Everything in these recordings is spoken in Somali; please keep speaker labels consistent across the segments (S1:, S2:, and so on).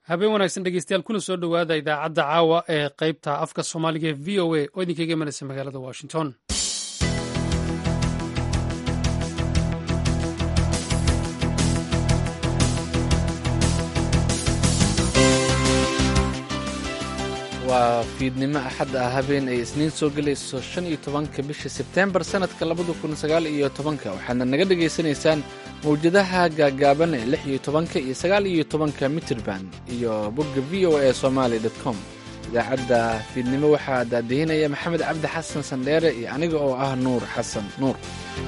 S1: habeen wanaagsan dhegeystayaal kuna soo dhowaada idaacadda caawa ee qaybta afka soomaaliga ee v o a oo idinkaga imanaysa magaalada washington
S2: waa fiidnimo axad ah habeen ay isniin soo gelayso shan iyo tobanka bisha sebteembar sannadka labada kun sagaal iyo tobanka waxaadna naga dhegaysanaysaan mawjadaha gaagaaban ee lix iyo tobanka iyo sagaal iyo tobanka mitrband iyo bogga v o a somaali dot com idaacadda fiidnimo waxaa daadihinaya maxamed cabdi xasan sandheere iyo aniga oo ah nuur xasan nuur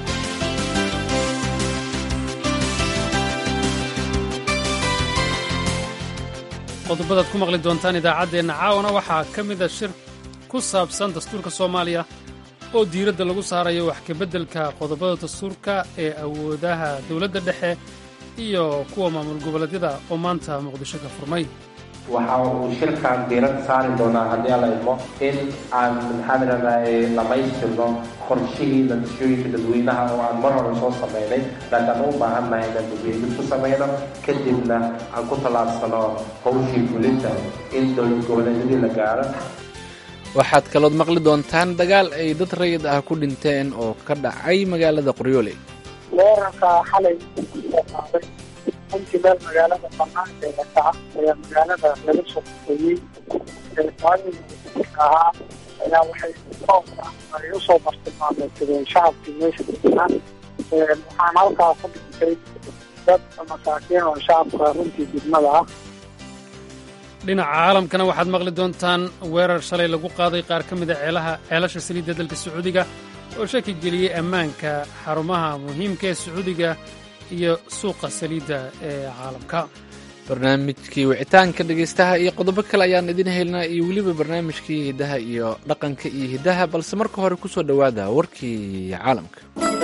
S1: qodobadaad ku maqli doontaan idaacaddeenna caawana waxaa ka mida shir ku saabsan dastuurka soomaaliya oo diiradda lagu saarayo wax kabeddelka qodobada dastuurka ee awoodaha dowladda dhexe iyo kuwa maamul goboleedyada oo maanta muqdisho ka furmay
S3: waxa uu shirkan diiradda saari doonaa haddii alla idmo in aan maxaan idhahdaye dhammaystirno qorshihii natiijooyinka dadweynaha oo aan mar hore soo samaynay laakiin aan u baahan nahay inaan dadweynid ku samayno kadibna aan ku tallaabsano howshii fulinta in dowlad goboleedyadii la gaaro
S2: waxaad kalood maqli doontaan dagaal ay dad rayid ah ku dhinteen oo ka dhacay magaalada qoryoole
S4: weerarka xalay qaaday intii meel magaalada banaankeeda kaca ayaa magaalada laga soo qoyey ahaa ayaa waxay toobka ay usoo bartilmaameedsadeen shacabkii meesha deganaa waxaan halkaa ku dhintay dad masaakiin oo shacabka runtii degmada ah
S1: dhinaca caalamkana waxaad maqli doontaan weerar shalay lagu qaaday qaar ka mida ceelaha ceelasha saliidda dalka sacuudiga oo shaki geliyey ammaanka xarumaha muhiimka ee sacuudiga iyo suuqa saliidda ee caalamka
S2: barnaamijkii wicitaanka dhegaystaha iyo qodobo kale ayaan idin helnaa iyo weliba barnaamijkii hiddaha iyo dhaqanka iyo hiddaha balse marka hore ku soo dhowaada warkii caalamka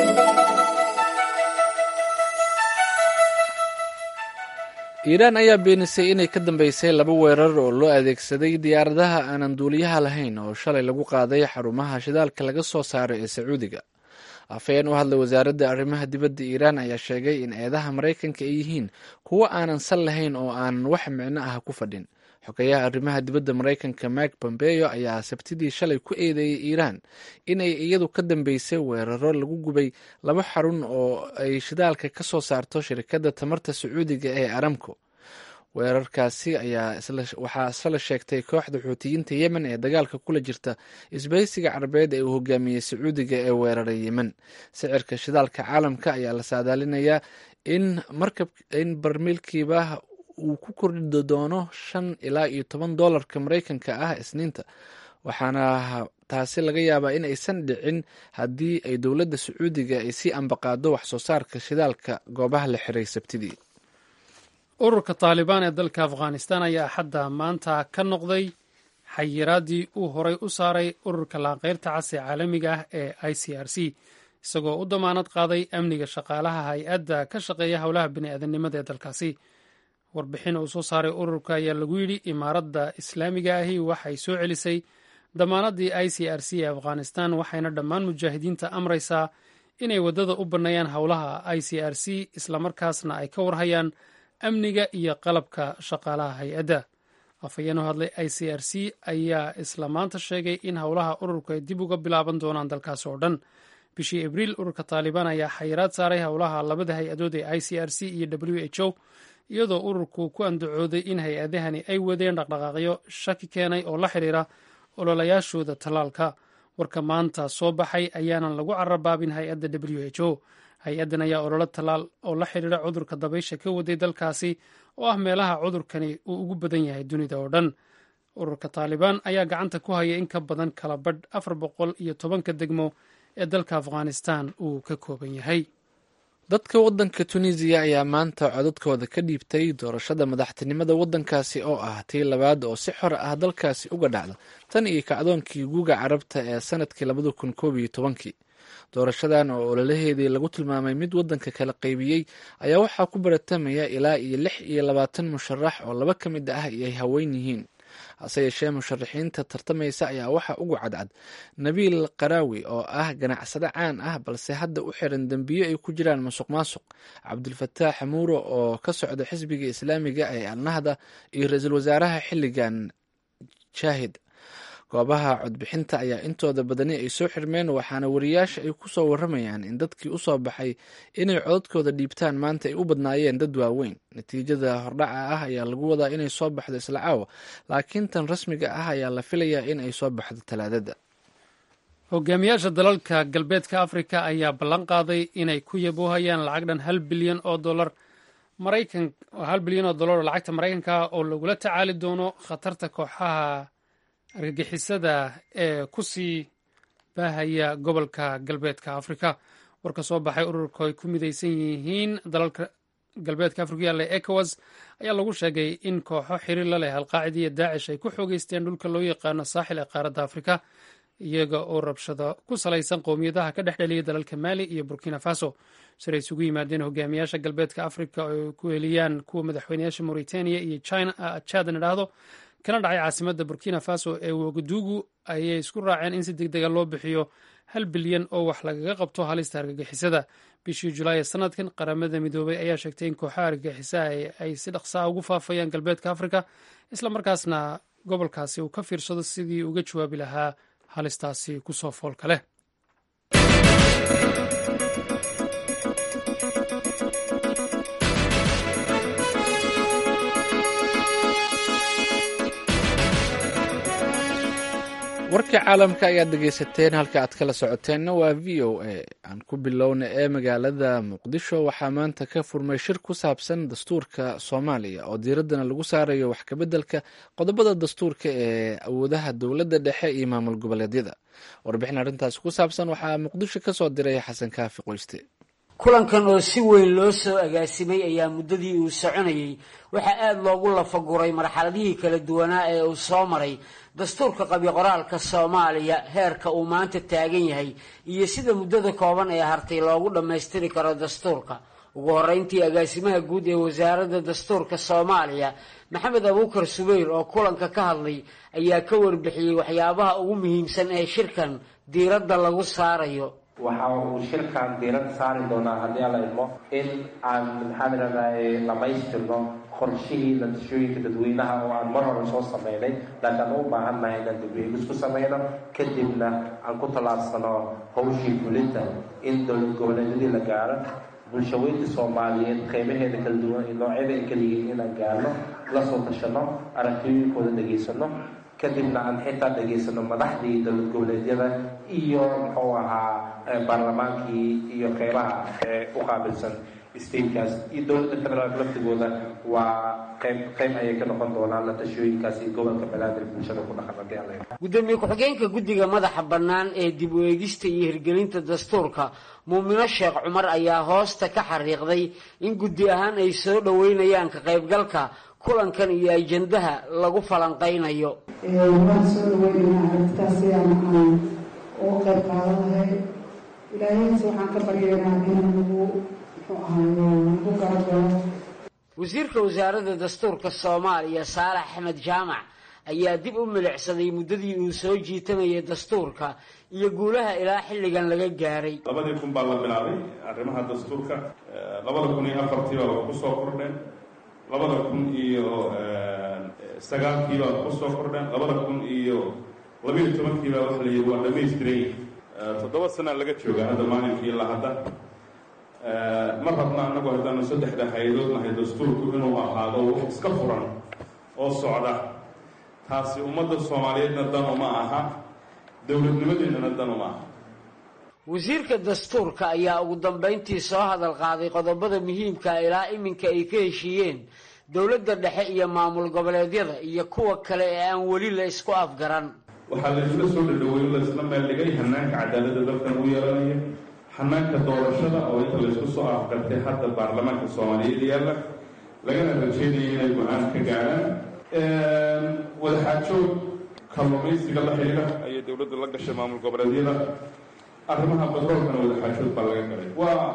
S2: iiraan ayaa beenisay inay ka dambeysay laba weerar oo loo adeegsaday diyaaradaha aanan duuliyaha lahayn oo shalay lagu qaaday xarumaha shidaalka laga soo saaray ee sacuudiga afhayeen u hadlay wasaaradda arrimaha dibadda iiraan ayaa sheegay in eedaha maraykanka ay yihiin kuwo aanan sal lahayn oo aanan wax micno ah ku fadhin xogeyaha arrimaha dibadda maraykanka mike pompeo ayaa sabtidii shalay ku eedeeyey iiraan inay iyadu ka dambeysay weeraro lagu gubay laba xarun oo ay shidaalka ka soo saarto shirkadda tamarta sacuudiga ee aramco weerarkaasi ayaa waxaa isla sheegtay kooxda xuutiyiinta yemen ee dagaalka kula jirta isbahaysiga carabeed ee uu hogaamiyey sacuudiga ee weeraray yemen sicirka shidaalka caalamka ayaa la saadaalinayaa in markab in barmiilkiiba uu ku kordhi doono shan ilaa iyo toban doolarka maraykanka ah isniinta waxaana taasi laga yaabaa in aysan dhicin haddii ay dowladda sacuudiga ay sii ambaqaado wax soo saarka shidaalka goobaha la xiray sabtidii
S1: ururka taalibaan ee dalka afghanistan ayaa axadda maanta ka noqday xayiraaddii uu horay u saaray ururka laanqeyrta cas ee caalamiga ah ee i c r c isagoo u damaanad qaaday amniga shaqaalaha hay-adda ka shaqeeya howlaha bini'aadanimada ee dalkaasi warbixin uu soo saaray ururka ayaa lagu yidhi imaaradda islaamiga ahi waxay soo celisay damaanaddii i c r c ee afghanistan waxayna dhammaan mujaahidiinta amraysaa inay waddada u banneeyaan howlaha i c r c islamarkaasna ay ka warhayaan amniga iyo qalabka shaqaalaha hay-adda afhayeen u hadlay i c r c ayaa isla maanta sheegay in howlaha ururku ay dib uga bilaaban doonaan dalkaas oo dhan bishii abriil ururka taalibaan ayaa xayiraad saaray howlaha labada hay-adood ee i c r c iyo w h o iyadoo ururku ku andacooday in hay-adahani ay wadeen dhaqdhaqaaqyo shaki keenay oo la xidhiira ololayaashooda tallaalka warka maanta soo baxay ayaanan lagu carabaabin hay-adda w h o hay-addan ayaa ololo tallaal oo la xidhiira cudurka dabaysha ka waday dalkaasi oo ah meelaha cudurkani uu ugu badan yahay dunida oo dhan ururka taalibaan ayaa gacanta ku haya in ka badan kala badh afar boqol iyo tobanka degmo ee dalka afghanistan uu ka kooban yahay
S2: dadka waddanka tunisiya ayaa maanta codadkooda ka dhiibtay doorashada madaxtinimada waddankaasi oo ah tii labaad oo si xor ah dalkaasi uga dhacda tan iyo kacdoonkii guuga carabta ee sanadkii labada kun koob iyo tobankii doorashadan oo ololaheedii lagu tilmaamay mid waddanka kala qaybiyey ayaa waxaa ku baratamaya ilaa iyo lix iyo labaatan musharax oo laba ka mid ah ay haween yihiin hase yeeshee musharaxiinta tartamaysa ayaa waxaa ugu cadcad nabiil qaraawi oo ah ganacsade caan ah balse hadda u xiran dembiyo ay ku jiraan masuq maasuq cabdulfataax xamuuro oo ka socda xisbiga islaamiga ee alnahda iyo ra-iisul wasaaraha xilligan jaahid goobaha codbixinta ayaa intooda badani ay soo xirmeen waxaana wariyaasha ay ku soo waramayaan in dadkii u soo baxay inay codadkooda dhiibtaan maanta ay u badnaayeen dad waaweyn natiijada hordhaca ah ayaa lagu wadaa inay soo baxdo isla caawa laakiin tan rasmiga ah ayaa la filayaa in ay soo baxdo talaadada
S1: hogaamiyaasha dalalka galbeedka afrika ayaa ballan qaaday inay ku yaboohayaan lacag dhan hal bilyan oo dolar maraykan hal bilyan oo dollar oo lacagta maraykanka oo lagula tacaali doono khatarta kooxaha argagixisada ee ku sii baahaya gobolka galbeedka afrika war ka soo baxay ururka ay ku midaysan yihiin dalalka galbeedka afrika yaalla ecowas ayaa lagu sheegay in kooxo xiriir la leh alqaacida iyo daacish ay ku xoogeysteen dhulka loo yaqaano saaxil ee qaaradda afrika iyaga oo rabshado ku salaysan qowmiyadaha ka dhex dheliyay dalalka maali iyo burkina faso siray isugu yimaadeen hogaamiyaasha galbeedka afrika oo ay ku heliyaan kuwa madaxweyneyaasha mauritania iyo chadna idhaahdo kana dhacay caasimada burkina faso ee wagadugu ayay isku raaceen in si deg dega loo bixiyo hal bilyan oo wax lagaga qabto halista argagixisada bishii julaay ee sanadkan qaramada midoobay ayaa sheegtay in kooxaha argagixisaha ay si dhaqsaa ugu faafayaan galbeedka afrika islamarkaasna gobolkaasi uu ka fiirsado sidii uga jawaabi lahaa halistaasi kusoo foolka leh
S2: warkii caalamka ayaad dhegeysateen halka aad kala socoteenna waa v o a aan ku bilowna ee magaalada muqdisho waxaa maanta ka furmay shir ku saabsan dastuurka soomaaliya oo diiraddana lagu saarayo wax kabeddelka qodobada dastuurka ee awoodaha dowladda dhexe iyo maamul goboleedyada warbixin arrintaasi ku saabsan waxaa muqdisho ka soo diray xasan kaafi qoyste
S5: kulankan oo si weyn loo soo agaasimay ayaa muddadii uu soconayey waxaa aada loogu lafaguray marxaladihii kala duwanaa ee uu soo maray dastuurka qabiqoraalka soomaaliya heerka uu maanta taagan yahay iyo sida muddada kooban ee hartay loogu dhammaystiri karo dastuurka ugu horreyntii agaasimaha guud ee wasaaradda dastuurka soomaaliya maxamed abuukar subeyr oo kulanka ka hadlay ayaa ka warbixiyey waxyaabaha ugu muhiimsan ee shirkan diiradda lagu saarayo
S3: waxa uu shirkan diirad saari doonaa haddii alla idmo in aan maxaan idhahdaye dhamaystirno qorshihii natiijooyinka dadweynaha oo aan mar hore soo sameynay laakiin aan u baahan nahay inaan dibweegis ku sameyno kadibna aan ku tallaabsano hawshii fulinta in dowlad goboleedyadii la gaaro bulshaweynta soomaaliyeed qeybaheeda kala duwan iyo noocyada ay kala yihiin inaan gaarno la soo tashano aragtiyooyinkooda dhegaysano kadibna aan xitaa dhegaysano madaxdii dowlad goboleedyada iyo muxuu ahaa baarlamaankii iyo qeybaha ee u qaabilsan statekaas iyo dowladda federaalk laftigooda waa qeyb qeyb ayay ka noqon doonaan la tashooyinkaas iyo gobolka banaadir bulshada ku dhaqan haddii alla
S5: gudoomiye ku-xigeenka guddiga madaxa bannaan ee dib u eegista iyo hirgelinta dastuurka muumino sheekh cumar ayaa hoosta ka xariiqday in guddi ahaan ay soo dhoweynayaan ka qaybgalka kulankan iyo ajandaha lagu falanqaynayo
S6: waan soo dhaweynaynaa aragtaas ayaan aan uga qayb qaadanahay ilaahayse waxaan ka baryaynaa in nagu muxuu ahayo nagu garagalo
S5: wasiirka wasaaradda dastuurka soomaaliya saalax axmed jaamac ayaa dib u milicsaday muddadii uu soo jiitamayay dastuurka iyo guulaha ilaa xilligan laga gaaray
S7: labadii kun baa la bilaabay arrimaha dastuurka labada kun iyo afartii baa ku soo kordheen labada kun iyo sagaalkii baa ku soo kordheen labada kun iyo labiiyo tobankii baa waxa la yidhi waa dhamaystiray toddoba sana laga joogaa hadda maalinkii ilaa hadda ma rabna annagu haddaanu saddexda hay-adood nahay dastuurku inuu ahaado wax iska furan oo socda taasi ummadda soomaaliyeedna dan uma aha dowladnimadeennana dan uma aha
S5: wasiirka dastuurka ayaa ugu dambayntii soo hadal qaaday qodobada muhiimka ilaa iminka ay ka heshiiyeen dowladda dhexe iyo maamul goboleedyada iyo kuwa kale ee aan weli la isku afgaran
S7: waxaa laysla soo dhadhaweyn laysla meeldhigay hanaanka cadaaladda dalkan u yeelanaya hanaanka doorashada oo inta laysku soo afgartay hadda baarlamaanka soomaaliyeed yaalla lagana rajeynaya inay go-aan ka gaadhaan wadaxaajoog kalluumaysiga la xidhiidha ayay dowladda la gashay maamul goboleedyada arrimaha batroolkana wadaxaajood baa laga galay waa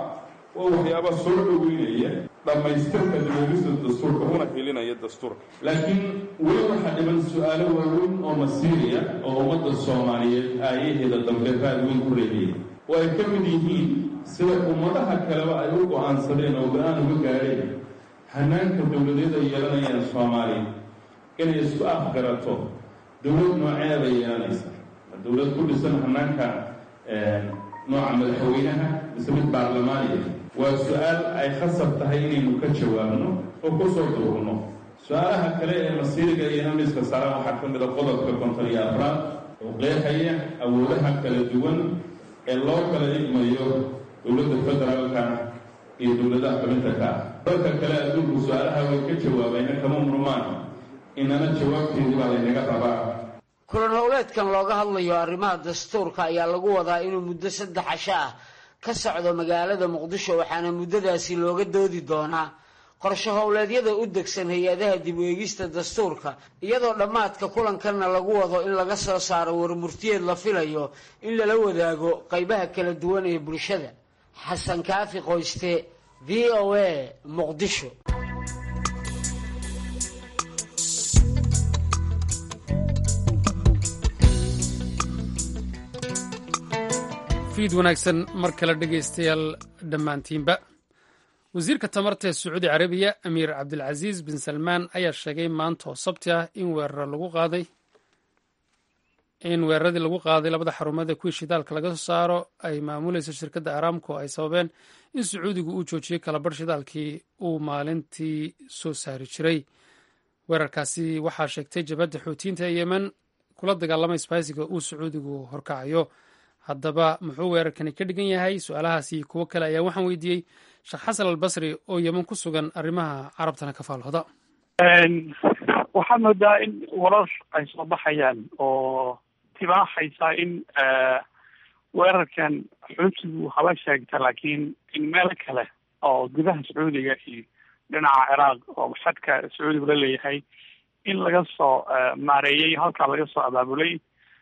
S7: waa waxyaaba soo dhoweynaya dhammaystirka dibogista dastuurka una helinaya dastuurka laakiin weli waxaa dhiban su-aalo waaweyn oo masiiriya oo ummadda soomaaliyeed aayaheeda dambe raad weyn ku reebiyay oo ay ka mid yihiin sida ummadaha kaleba ay u go-aansadeen oo go-aan uga gaadheen hanaanka dowladeed ay yeelanayaan soomaaliya inay isku afgarato dowlad nooceeda yeelanaysa dowlad ku dhisan hanaanka nooca madaxweynaha mise mid baarlamaaniya waa su-aal ay khasab tahay inaynu ka jawaabno oo ku soo duurno su-aalaha kale ee masiiriga iyo namiska saaran waxaa ka mid a qodobka konton iyo afraad oo qeexaya awoodaha kala duwan ee loo kala dhigmayo dowladda federaalka iyo dowladaha xubinta ka ah dalka kale adduunku su-aalaha way ka jawaabayna kama murmaan inana jawaabteedii baa laynaga rabaa
S5: kulan howleedkan looga hadlayo arrimaha dastuurka ayaa lagu wadaa inuu muddo saddex casho ah ka socdo magaalada muqdisho waxaana muddadaasi looga doodi doonaa qorsho howleedyada u degsan hay-adaha dib u eegista dastuurka iyadoo dhammaadka kulankanna lagu wado in laga soo saaro warmurtiyeed la filayo in lala wadaago qaybaha kala duwan ee bulshada xasan kaafi qoyste v o a muqdisho
S1: fiid wanaagsan mar kale dhegaystayaal dhammaantiinba wasiirka tamarta ee sacuudi carabiya amiir cabdilcasiis bin salmaan ayaa sheegay maanta oo sabti ah in weerar lagu qaaday in weeraradii lagu qaaday labada xarumood ee kuwii shidaalka laga soo saaro ay maamulayso shirkadda aramco ay sababeen in sacuudigu uu joojiyey kalabarh shidaalkii uu maalintii soo saari jiray weerarkaasi waxaa sheegtay jabadda xuutiyiinta ee yemen kula dagaalamay isbaaysiga uu sacuudigu horkacayo haddaba muxuu weerarkani ka dhigan yahay su-aalahaas iyo kuwo kale ayaa waxaan weydiiyey sheekh xasan albasri oo yeman ku sugan arrimaha carabtana ka faalhooda
S8: waxaad moodaa in warar ay soo baxayaan oo tibaaxaysa in weerarkan xuutigu haba sheegta laakiin in meel kale oo gudaha sacuudiga iyo dhinaca ciraaq oo xadka sacuudigu la leeyahay in laga soo maareeyey halkaa laga soo abaabulay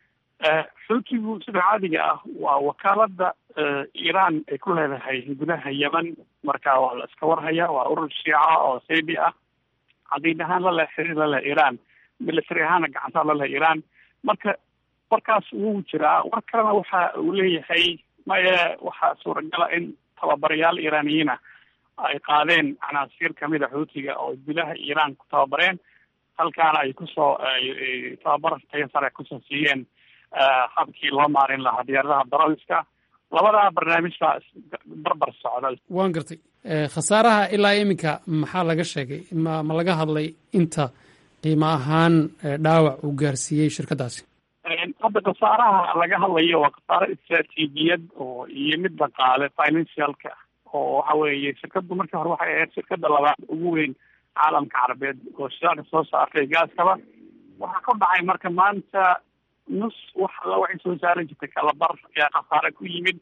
S8: xuutigu sida caadiga ah waa wakaalada iiraan ay ku leedahay gudaha yemen marka waa la iska warhaya waa urur shiica oo saybi ah cadiid ahaan la leh xiriir la leh iiraan military ahaana gacantaa la leh iiraan marka warkaas wuu jiraa war kalena waxa uu leeyahay maye waxaa suuragala in tababarayaal iiraaniyiina ay qaadeen canaasiir kamid a xuutiga oo gudaha iiraan ku tababareen halkaana ay kusoo tababar tayo sare kusoo siiyeen habkii loo maarin lahaa diyaaradaha daroliska labadaa barnaamij baa barbar socda
S1: waan gartay khasaaraha ilaa iminka maxaa laga sheegay ma ma laga hadlay inta qiimo ahaan dhaawac uu gaarsiiyey shirkaddaasi
S8: hadda khasaaraha laga hadlayo waa khasaaro istraatiijiyad oo iyo mid dhaqaale financialka oo waxa weeye shirkaddu markii hore waxay ahayd shirkadda labaad ugu weyn caalamka carabeed oo shidaalka soo saartay gaaskaba waxaa ka dhacay marka maanta nus wax alla waxay soo saaran jirtay kalabar ayaa khasaare ku yimid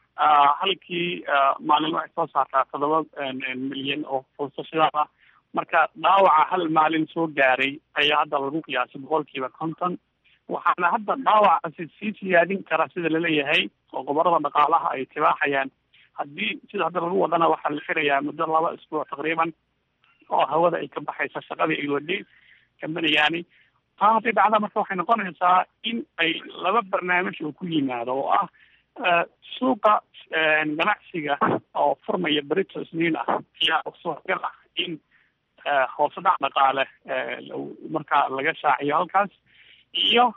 S8: halkii maalin waxay soo saartaa toddoba milyan oo fuusto shidaal ah marka dhaawaca hal maalin soo gaaray ayaa hadda lagu qiyaasay boqolkiiba konton waxaana hadda dhaawacaasi sii siyaadin kara sida laleeyahay oo gobolada dhaqaalaha ay tibaaxayaan haddii sida hadda lagu wadana waxaa la xirayaa muddo laba isbuuc taqriiban oo hawada ay ka baxaysa shaqadii ay waday kambanigani taa hadday dhacda marka waxay noqonaysaa in ay laba barnaamij oo ku yimaado oo ah suuqa ganacsiga oo furmaya berito isniin ah ayaa suuragal ah in hoose dhac dhaqaale markaa laga shaaciyo halkaas iyo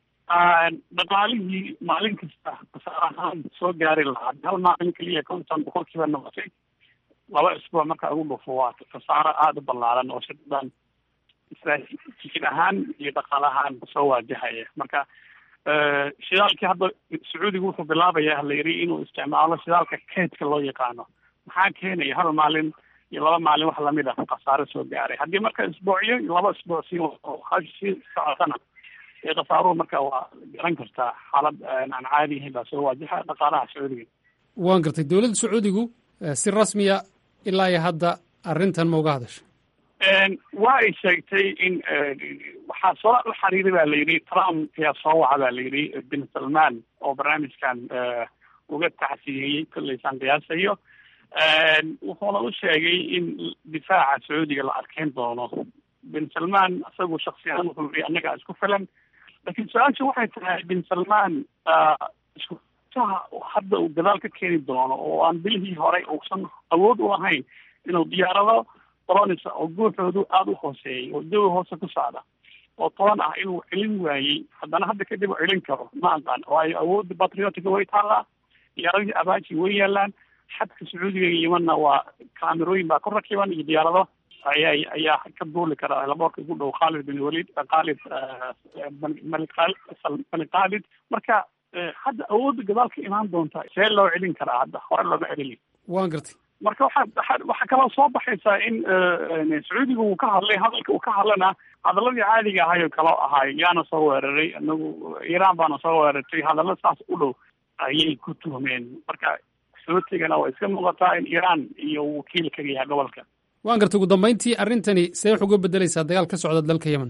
S8: dhaqaalihii maalin kasta kasaar ahaan soo gaari lahaa hal maalin keliya konton boqolkiiba noqotay laba isbuuc marka ugu dhufo waa kasaaro aada u ballaaran oo shirkadan istraatiijiyad ahaan iyo dhaqaal ahaan soo waajahaya marka shidaalkii hadda sacuudiga wuxuu bilaabaya la yiri inuu isticmaalo shidaalka keydka loo yaqaano maxaa keenaya hal maalin iyo laba maalin wax lamid ah khasaaro soo gaaray haddii marka isbuucyo iyo laba isbuuc sii hash sii socotana ee khasaaruhu marka waa garan kartaa xaalad aan caadi ahayn baa soo waajaha dhaqaalaha sacuudiga
S1: waan gartay dowladda sacuudigu si rasmiya ilaa iyo hadda arrintan ma uga hadasha
S8: waa ay sheegtay in waxaa soo la xiriiray ba la yidhi trump ayaa soo waca ba la yidhi bin salman oo barnaamijkan uga tacsiyeeyey kolleysaan qiyaasayo wuxuuna u sheegay in difaaca sacuudiga la adkeyn doono bin salman isagu shaksi ahaan wuxuu yii annagaa isku filan laakiin su-aasha waxay tahay bin salman iskusaha hadda uu gadaal ka keeni doono oo aan bilihii horey uusan awood u lahayn inuu diyaarado tronisa oo guuxoodu aada u hooseeyay oo jawi hoose ku socda oo toban ah inuu celin waayey haddana hadda kadib u celin karo ma aqaan waayo awoodda patriotica way taallaa diyaaradii abaji way yaalaan xadka sacuudiga iyo yemanna waa kaamirooyin baa ku rakiban iyo diyaarado ayaa ayaa ka duuli kara laboorka ugu dhow khalid bin walid khalid malik malik khalid marka hadda awoodda gadaal ka imaan doonta see loo celin karaa hadda hore looma celin
S1: waan gartay
S8: marka waxaa waxaa kaloo soo baxaysaa in sacuudiga uu ka hadlay hadalka uu ka hadlana hadaladii caadiga ahay oo kaloo ahay yaana soo weeraray inagu iiraan baana soo weerartay hadalla saas u dhow ayay ku tuhmeen marka sootigana waa iska muuqataa in iiraan iyo wakiil kaga yahay gobolka
S1: waan gartay ugu dambeyntii arrintani see wax uga bedeleysaa dagaal ka socda dalka yemen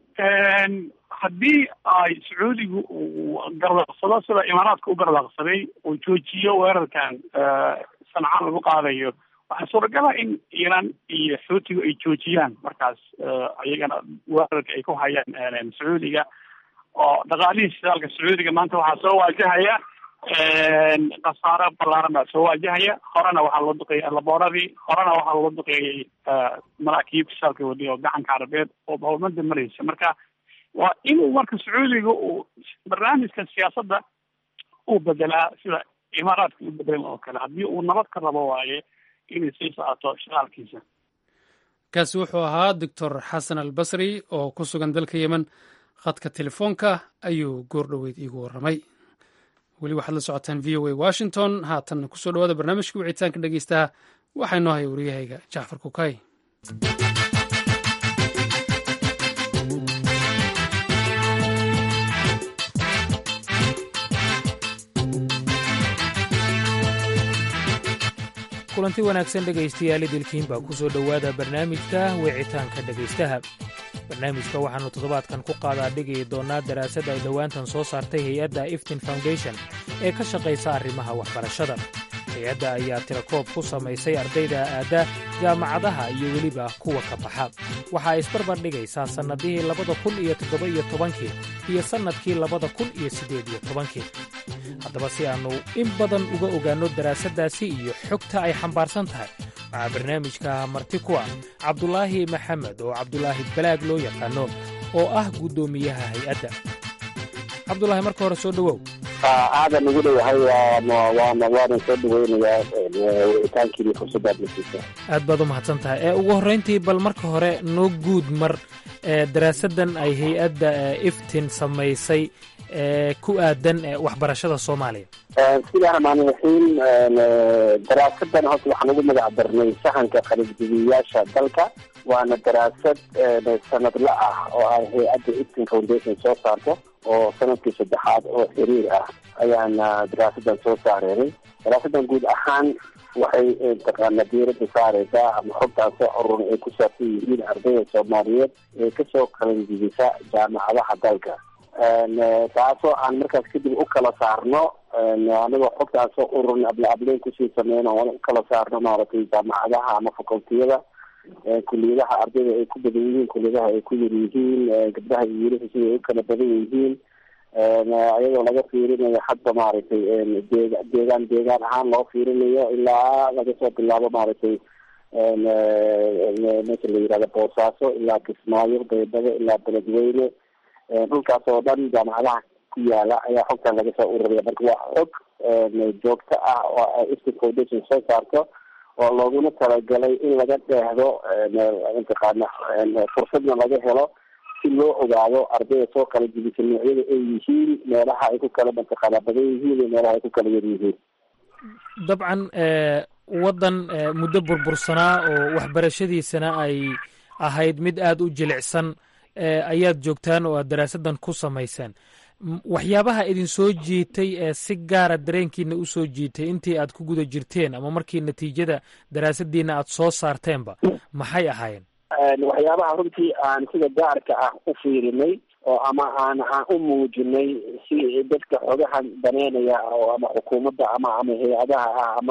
S8: haddii ay sacuudigu uu gardaaqsado sida imaaraadka u gardaaqsaday uu joojiyo weerarkan sanca lagu qaadayo waxaa suuragala in iiraan iyo xuutigu ay joojiyaan markaas iyagana weerarka ay ku hayaan sacuudiga oo dhaqaalihii shidaalka sacuudiga maanta waxaa soo waajahaya khasaaro ballaaran baa soo waajahaya horena waxaa loo duqeeyey labooradii horena waxaa loo duqeeyey maraakiib shidaalka wadi oo gacanka carabeed oo howlmada maraysa marka waa inuu marka sacuudiga uu barnaamijka siyaasadda uu bedelaa sida imaaraadka u bedelan oo kale haddii uu nabad ka rabo waaye inay sii socoto shidaalkiisa
S1: kaasi wuxuu ahaa doctor xasan albasri oo ku sugan dalka yemen khadka telefoonka ayuu goor dhoweyd iigu warramay weli waxaad la socotaan v o a washington haatanna kusoo dhawaada barnaamijka wicitaanka dhegeystaha waxaa inoo haya waryahayga jacfar kukay
S9: kulanti wanaagsan dhegaystayaal idilkiin baa ku soo dhowaada barnaamijka wicitaanka dhegaystaha barnaamijka waxaannu toddobaadkan ku qaadaa dhigi doonnaa daraasad ay dhowaantan soo saartay hay-adda iftin foundation ee ka shaqaysa arrimaha waxbarashada hay-adda ayaa tirakoob ku samaysay ardayda aadda jaamacadaha iyo weliba kuwa ka baxa waxa ay isbarbar dhigaysaa sannadihii labada kun iyo toddoba iyo tobankii iyo sannadkii labada kun iyo siddeed iyo tobankii haddaba si aannu in badan uga ogaanno daraasaddaasi iyo xogta ay xambaarsan tahay waxaa barnaamijka marti ku ah cabdulaahi maxamed oo cabdulaahi balaag loo yaqaano oo ah guddoomiyaha hay-adda cabdulaahi marka hore soo dhowow
S10: aadan ugu dhowahay waana waanan soo dhaweynayaa wicitaankiini fursadaad nasiisa
S9: aad baad u mahadsan tahay ee ugu horrayntii bal marka hore noo guud mar ee daraasaddan ay hay-adda iftin samaysay ee ku aadan waxbarashada soomaaliya
S10: bismillahi raxmaani raxiim daraasadan horta waxaan ugu magac darnay sahanka qalibdibiyaasha dalka waana daraasad sanadla ah oo ay hay-adda iftin foundation soo saarto oo sanadkii saddexaad oo xiriir ah ayaana daraasadan soo saareenay daraasadan guud ahaan waxay taqaana diirada saareysaa ama xogtaan soo urur ay ku saabsan yihiin ardayda soomaaliyeed ee kasoo qalanjibisa jaamacadaha dalka taasoo aan markaas kadib u kala saarno anagoo xogtaan soo ururna abla ableyn kusii sameyno aan u kala saarno maaragtay jaamacadaha ama facultiyada kuliyadaha ardayda ay ku badan yihiin kuliyadaha ay ku yar yihiin gabdhaha iyo wiilasha sida ay u kala badan yihiin iyadoo laga fiirinayo hadba maaragtay dee deegaan deegaan ahaan loo fiirinayo ilaa laga soo bilaabo maaragtay meesha la yihahdo boosaaso ilaa kismaayo baydhabo ilaa beledweyne dhulkaas oo dhan jaamacadaha ku yaala ayaa xogtan laga soo ururiya marka waa xog joogto ah oo iftin foundation soo saarto oo looguna talagalay in laga dheehdo mataqaana fursadna laga helo si loo ogaado ardayda soo kala jibisa noocyada ay yihiin meelaha ay ku kala mataqaana badan yihiin iyo meelaha ay ku kala yar yihiin
S9: dabcan waddan muddo burbursanaa oo waxbarashadiisana ay ahayd mid aada u jilicsan ayaad joogtaan oo aad daraasaddan ku samaysaan waxyaabaha idin soo jiitay ee si gaara dareenkiina u soo jiitay intii aad ku guda jirteen ama markii natiijada daraasadiina aad soo saarteenba maxay ahaayeen
S10: waxyaabaha runtii aan sida gaarka ah u fiirinay oo ama aan aan u muujinay si dadka xogahan daneynaya oo ama xukuumadda ama ama hay-adaha ah ama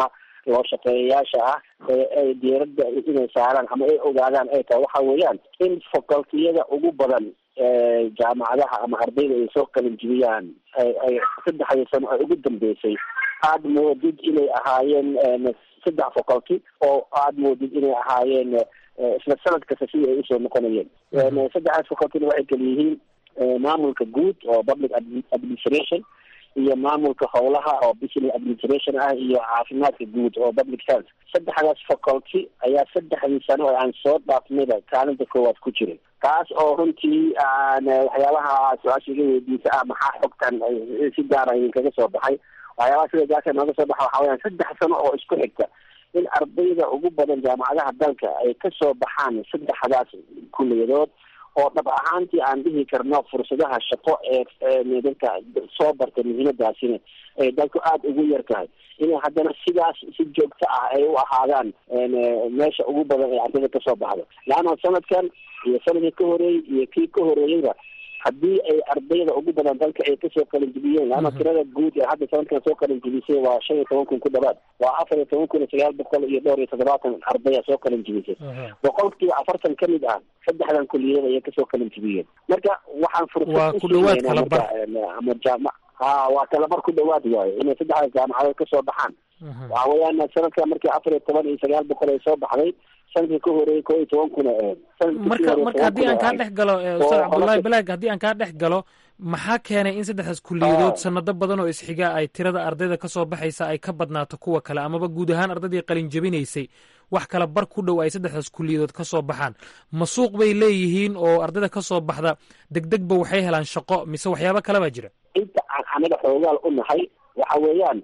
S10: loo shaqeeyayaasha ah ee ay diiradda inay saaraan ama ay ogaadaan ay tahay waxa weeyaan in facultiyada ugu badan jaamacadaha ama ardayda ay soo qalin jibiyaan ay ay saddexdii sano ay ugu dambeysay aada moodid inay ahaayeen saddex faculty oo aada moodid inay ahaayeen isla sanad kasta sidii ay usoo noqonayeen saddexdaas facultyna waxay kala yihiin maamulka guud oo public administration iyo maamulka howlaha oo business administration ah iyo caafimaadka guud oo public health saddexdaas faculty ayaa saddexdii sano oo aan soo dhaafnayba kaalinta koowaad ku jiray taas oo runtii aan waxyaabaha su-aasha iga weydiisa ah maxaa xogtan si gaara idinkaga soo baxay waxyaabaha sida gaarka nooga soo baxa waxa weyaan saddex sano oo isku xigta in ardayda ugu badan jaamacadaha dalka ay kasoo baxaan saddexdaas kuliyadood oo dhab ahaantii aan dhihi karno fursadaha shaqo ee dadka soo barta muhiimadaasina ay dalku aada ugu yar tahay inay haddana sidaas si joogto ah ay u ahaadaan meesha ugu badan ee ardayda kasoo baxda laanna sanadkan iyo sanadkii ka horeeyey iyo kii ka horeeyeyba haddii ay ardayda ugu badan dalka ay kasoo qalinjibiyeen laana tirada guud ee hadda sanadkan soo qalinjibisay waa shan iyo toban kun ku dhawaad waa afar iyo toban kun iyo sagaal boqol iyo dhowr iyo toddobaatan ardaya soo qalinjibisay boqolkiiba afartan ka mid ah saddexdan kuliyada ayay kasoo qalinjibiyeen marka waxaan fursad usiinayna marka ama jaama ha waa talabar ku dhawaad waayo inay saddexdaas jaamacadood kasoo baxaan waxa weeyaan sanadka markii afar iyo toban iyo sagaal boqol ay soo baxday sanadkii ka horeeyey koo iyo toban kuna aheed
S9: marka marka haddii aan kaa dhex galo ustaad cabdullaahi balaag haddii aan kaa dhex galo maxaa keenay in saddexdaas kuliyadood sanado badan oo isxiga ay tirada ardayda kasoo baxaysa ay ka badnaato kuwa kale amaba guud ahaan ardaydii qalin jabinaysay wax kala bar ku dhow ay saddexdaas kuliyadood kasoo baxaan ma suuq bay leeyihiin oo ardayda kasoo baxda degdegba waxay helaan shaqo mise waxyaabo kale baa jira
S10: inta aan anaga xoogaal u nahay waxa weeyaan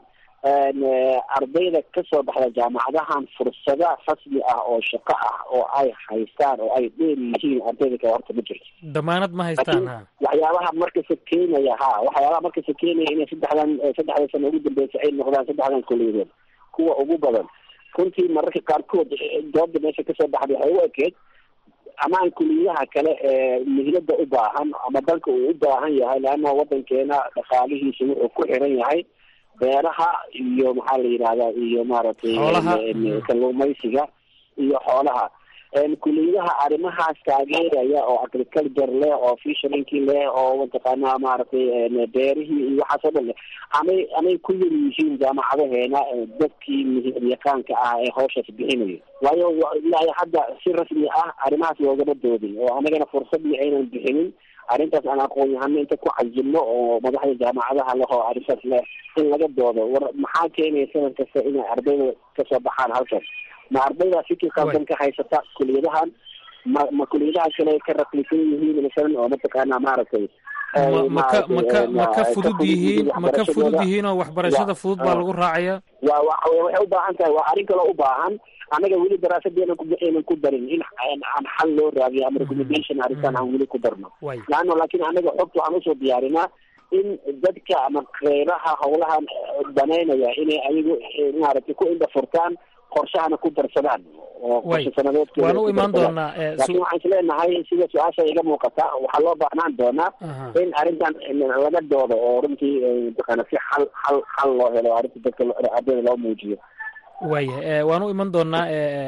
S10: ardayda kasoo baxda jaamacadahan fursada rasmi ah oo shaqo ah oo ay haystaan oo ay dheer yihiin ardayda kale horta ma jirto
S9: damaanad ma haystaan ha
S10: waxyaabaha markasa keenaya ha waxyaabaha markasa keenaya inay saddexdan saddexda sano ugu dambeysa ay noqdaan saddexdan kuliyadood kuwa ugu badan runtii mararka qaarkood dooda meesha kasoo baxday waxay u ekeed amaan kuliyadaha kale ee mihlada u baahan ama dalka uu u baahan yahay leanna wadankeena dhaqaalihiisa wuxuu ku xiran yahay beeraha iyo maxaa la yidhahdaa iyo maaragtay kalluumaysiga iyo xoolaha kuliyadaha arrimahaas taageeraya oo agriculture leh oo fishrinkii leh oo mataqaanaa maaragtay beerihii iyo waxaas oo dhan leh amay amay ku yar yihiin jaamacadaheena dadkii mihiryaqaanka ah ee hawshaas bixinaya waayo ilaa hadda si rasmi ah arrimahaas loogama doodin oo anagana fursadii aynan bixinin arrintaas aan aqoon yahano inta ku cajilno oo madaxda jaamacadaha leh oo arrintaas leh in laga doodo war maxaa keenaya sanad kasta inay ardayda kasoo baxaan halkaas ma ardayda fikir qaldan ka haysata kuliyadahan ma ma kuliyadaha kale ka raqiisan yihiin masalan oo mataqaanaa maaragtay
S9: maka maka ma ka fudud yihiin ma ka fudud yihiin oo waxbarashada fudud baa lagu raacaya
S10: wa wa waxay u baahan tahay waa arrin kaloo u baahan anaga weli daraasadeena aynan ku darin in aan xal loo raadiyo ama recommendation arrintan aan weli ku darno laano laakiin anaga xogta waxaan usoo diyaarinaa in dadka ama kheyraha howlahan banaynaya inay ayagu maaragtay ku indha furtaan qorshahana ku darsadaan oo qorshe sanadeedkooda
S9: waan u imaan doonaa
S10: laakiin waxaan islenahay sida su-aasha iga muuqata waxaa loo baahnaan doonaa in arrintan laga doodo oo runtii mataqaana si xal xal xal loo helo arrinta dadka ardayda loo muujiyo
S9: waaya waan u iman doonaa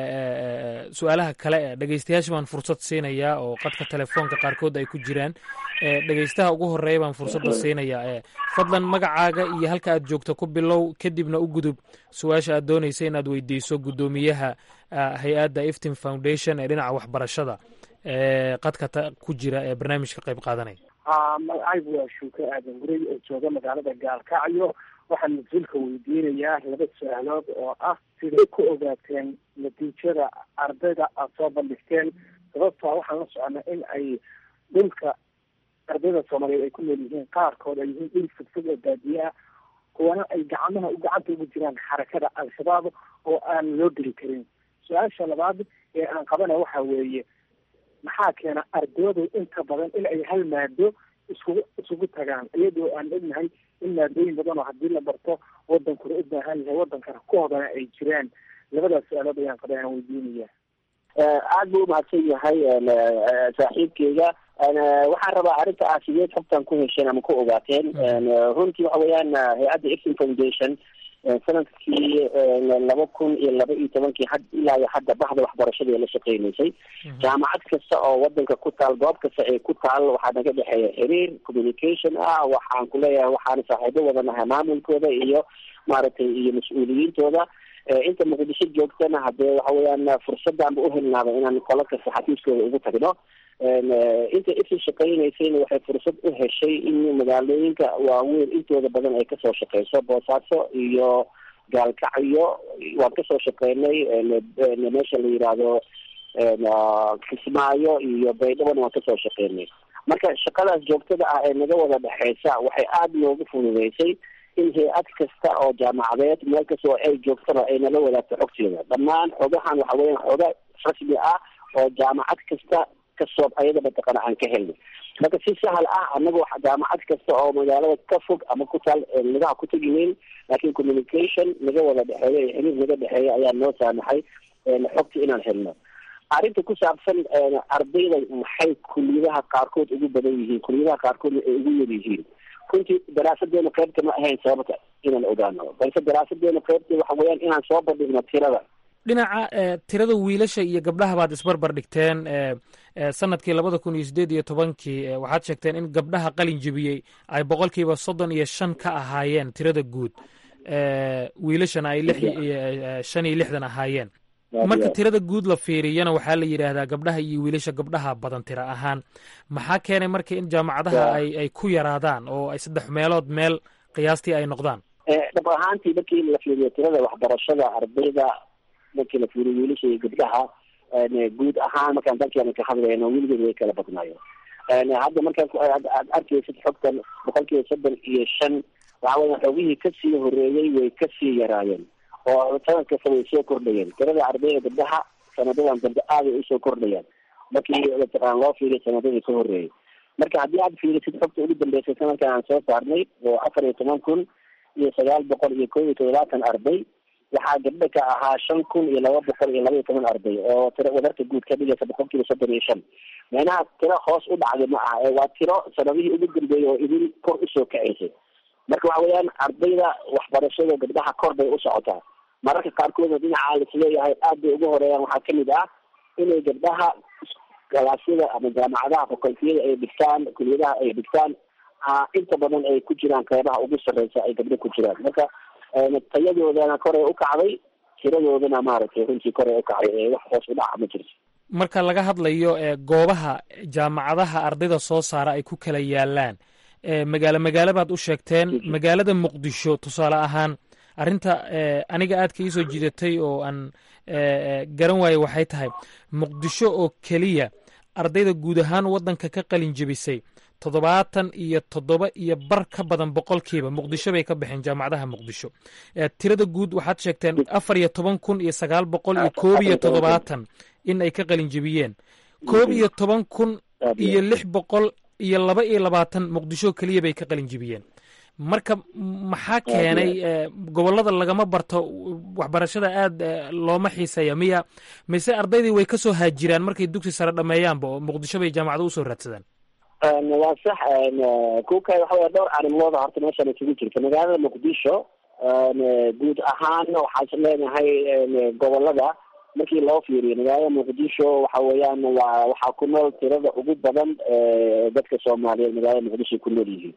S9: su-aalaha kale e dhegeystayaasha baan fursad siinayaa oo qadka telefoonka qaarkood ay ku jiraan dhegeystaha ugu horeeya baan fursadda siinayaa fadlan magacaaga iyo halka aad joogto ku bilow kadibna u gudub su-aasha aad doonaysa inaad weydiiso guddoomiyaha hay-adda iftin foundation ee dhinaca waxbarashada qadka ku jira ee barnaamijka qayb qaadanaya
S11: magacaygu waa shuuke aadan gurey oo jooga magaalada gaalkacyo waxaan mas-uulka weydiinayaa laba su-aalood oo ah siday ku ogaateen natiijada ardayda aad soo bandhigteen sababtaa waxaan la soconaa in ay dhulka ardayda soomaaliyeed ay ku nool yihiin qaarkood ay yihiin dhul fogfog oo baadiye ah kuwana ay gacmaha gacanta ugu jiraan xarakada al-shabaab oo aan loo geli karin su-aasha labaad ee aan qabana waxa weeye maxaa keena ardaydu inta badan in ay hal maado iskugu isugu tagaan iyadoo aan ognahay in maadooyin badan oo haddii la barto wadankuna u baahan yahay wadankana ku hodana ay jiraan labadaas su-aalood ayaan qaba aan weydiinaya
S10: aada buu umahadsan yahay saaxiibkeyga waxaan rabaa arrinta ah sideed xogtan ku hesheen ama ku ogaateen runtii waxa weeyaan hay-adda iftin foundation sanadkii laba kun iyo laba iyo tobankii had ilaa iyo hadda bahda waxbarashada la shaqeynaysay jaamacad kasta oo wadanka ku taal goob kasta ay ku taal waxaa naga dhexeeya xiriir communication ah waxaan kuleeyahay waxaana saaxiibo wadanahay maamulkooda iyo maaragtay iyo mas-uuliyiintooda inta muqdisho joogtana hadee waxa weeyaan fursaddaanba uhelnaaba inaan qolo kasta xafiiskooda ugu tagno inta isu shaqeynaysayna waxay fursad u heshay in magaalooyinka waaweyn intooda badan ay kasoo shaqeyso boosaaso iyo gaalkacyo waan kasoo shaqeynay meesha la yidhaahdo kismaayo iyo baydhabona waan kasoo shaqeynay marka shaqadaas joogtada ah ee naga wada dhexeysa waxay aada noogu fududeysay in hay-ad kasta oo jaamacadeed meel kastoo ay joogtaba ay nala wadaagto xogteeda dhammaan xogahan waxa weeyaan xoga rasmi ah oo jaamacad kasta kasoo ayada mataqana aan ka helnay marka si sahal ah anagoo jaamacad kasta oo magaalada ka fog ama ku taal nagaha ku tegineyn laakiin communication naga wada dhexeeya iyo xiriir naga dhexeeya ayaa noo saamaxay xogta inaan helno arrinta ku saabsan ardayda maxay kuliyadaha qaarkood ugu badan yihiin kuliyadaha qaarkoodna ay ugu yar yihiin runtii daraasadeena qaybta ma ahayn sababta inaan ogaano balse daraasadeena qaybta waxa weeyaan inaan soo bandhigno tirada
S9: dhinaca tirada wiilasha iyo gabdhaha baad isbarbar dhigteen sanadkii labada kun iyo sideed iyo tobankii waxaad sheegteen in gabdhaha qalin jebiyey ay boqolkiiba soddon iyo shan ka ahaayeen tirada guud wiilashana ay lix shan iyo lixdan ahaayeen marka tirada guud la fiiriyana waxaa la yidhaahdaa gabdhaha iyo wiilasha gabdhaha badan tira ahaan maxaa keenay marka in jaamacadaha ay ay ku yaraadaan oo ay saddex meelood meel qiyaastii ay noqdaan
S10: dhab ahaantii markii la fiiriyo tirada waxbarashada ardayda markii la fiiriyo wiilasha iyo gabdhaha guud ahaan markaan dalkeena ka hadlayno weligeed way kala badnaayo hadda markaan aad arkaysid xogtan boqol kiiba soddon iyo shan waxa weya xoogihii kasii horeeyey way kasii yaraayeen oo sanad kasta way soo kordhayeen tirada ardayda gabdhaha sanadadan dambe aaday usoo kordhayaan markii mataqaan loo fiiriyo sanadadii ka horeeyay marka haddii aad fiirisid xogta ugu dambeysay sanadkan aan soo saarnay oo afar iyo toban kun iyo sagaal boqol iyo kob iyo todobaatan arday waxaa gabdha ka ahaa shan kun iyo laba boqol iyo laba iyo toban arday oo tiro wadarta guud ka dhigaysa boqol kiiba soddon iyo shan meenaha tiro hoos u dhacday ma aha ee waa tiro sanadihii ugu dambeeyay oo idin kor usoo kacaysay marka waxa weeyaan ardayda waxbarashada gabdhaha kor bay u socotaa mararka qaarkoodna dhinaca laisleeyahay aad bay ugu horeeyaan waxaa kamid ah inay gabdhaha galaasyada ama jaamacadaha fakultiyada ay dhigtaan kuliyadaha ay dhigtaan inta badan ay ku jiraan qeybaha ugu sarreysa ay gabdho ku jiraan marka tayadoodana koray u kacday tiradoodana maaragtay runtii koray u kacday ee wax hoos u dhaca ma jirto
S9: marka laga hadlayo goobaha jaamacadaha ardayda soo saara ay ku kala yaalaan magaalo magaalo baad u sheegteen magaalada muqdisho tusaale ahaan arrinta aniga aadka iisoo jiidatay oo aan garan waaye waxay tahay muqdisho oo keliya ardayda guud ahaan waddanka ka qalin jebisay toddobaatan iyo toddoba iyo bar ka badan boqolkiiba muqdisho bay ka baxeen jaamacadaha muqdisho tirada guud waxaad sheegteen afar iyo toban kun iyo sagaal boqol iyo koob iyo toddobaatan in ay ka qalin jebiyeen koob iyo toban kun iyo lix boqol iyo laba iyo labaatan muqdisho keliya bay ka qalin jebiyeen marka maxaa keenay gobollada lagama barto waxbarashada aad looma xiiseeya miya mise ardaydii way kasoo haajiraan markay dugsi sare dhameeyaanba oo muqdisho bay jaamacado usoo raadsadaan
S10: waa sax kuka waxa wey dhowr arrimooda horta meeshaan isugu jirta magaalada muqdisho guud ahaan waxaa leenahay gobolada markii loo fiiriyo magaalada muqdisho waxa weeyaan waa waxaa ku nool tirada ugu badan dadka soomaaliyeed magaalada muqdisho ku nool yihiin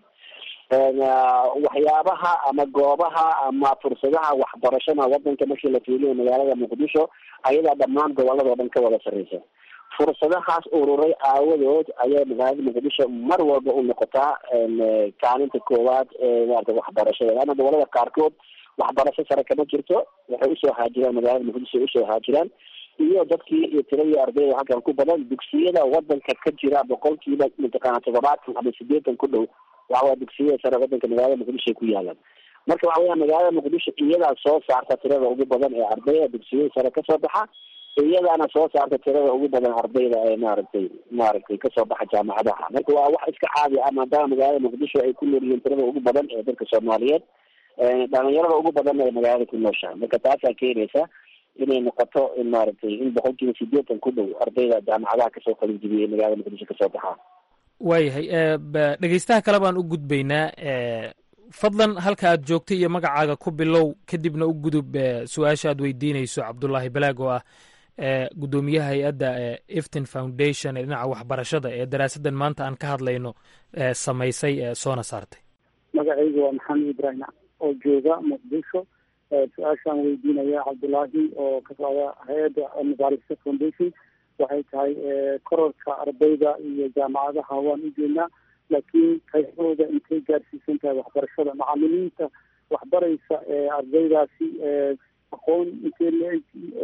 S10: waxyaabaha ama goobaha ama fursadaha waxbarashada wadanka markii la fiiliyo magaalada muqdisho ayadaa dhammaan goboladao dhan ka wada sarreysa fursadahaas ururay aawadood ayaa magaalada muqdisho mar walba u noqotaa kaalinta koowaad ee maarata waxbarashada laana gobolada qaarkood waxbarasho sare kama jirto waxay usoo haajiraan magaalada muqdisho usoo haajiraan iyo dadkii iyo tiradii ardayda halkan ku badan dugsiyada wadanka ka jira boqolkiiba mataqaana toddobaatan ama sideetan ku dhow waxawaa dugsiyada sare wadanka magaalada muqdisho ay ku yaalaan marka waxa weya magaalada muqdisho iyadaa soo saarta tirada ugu badan ee ardayda dugsiyada sare kasoo baxa iyadaana soo saarta tirada ugu badan ardayda ee maaragtay maaragtay kasoo baxa jaamacadaha marka waa wax iska caadi ah maadaama magaalada muqdisho ay ku nool yihiin tirada ugu badan ee dadka soomaaliyeed dhalinyarada ugu badan ay magaalada ku nooshaha marka taasaa keenaysa inay noqoto in maaragtay in boqolkiiba sideetan ku dhow ardayda jaamacadaha kasoo qalinjibiyay ee magaalada muqdisho kasoo baxaa
S9: waayahay dhegeystaha kale baan u gudbaynaa fadlan halka aad joogtay iyo magacaaga ku bilow kadibna u gudub su-aasha aad weydiinayso cabdulaahi balaag oo ah gudoomiyaha hay-adda eftin foundation ee dhinaca waxbarashada ee daraasaddan maanta aan ka hadlayno samaysay soona saartay
S4: magacaygu waa maxamed ibrahim oo jooga muqdisho su-aashaan weydiinaya cabdulaahi oo ka socda hay-adda mubaarisa foundation waxay tahay kororka ardayda iyo jaamacadaha waan u jeednaa laakiin tayadooda intay gaarsiisan tahay waxbarashada macalimiinta waxbaraysa ardaydaasi aqoon intee leeg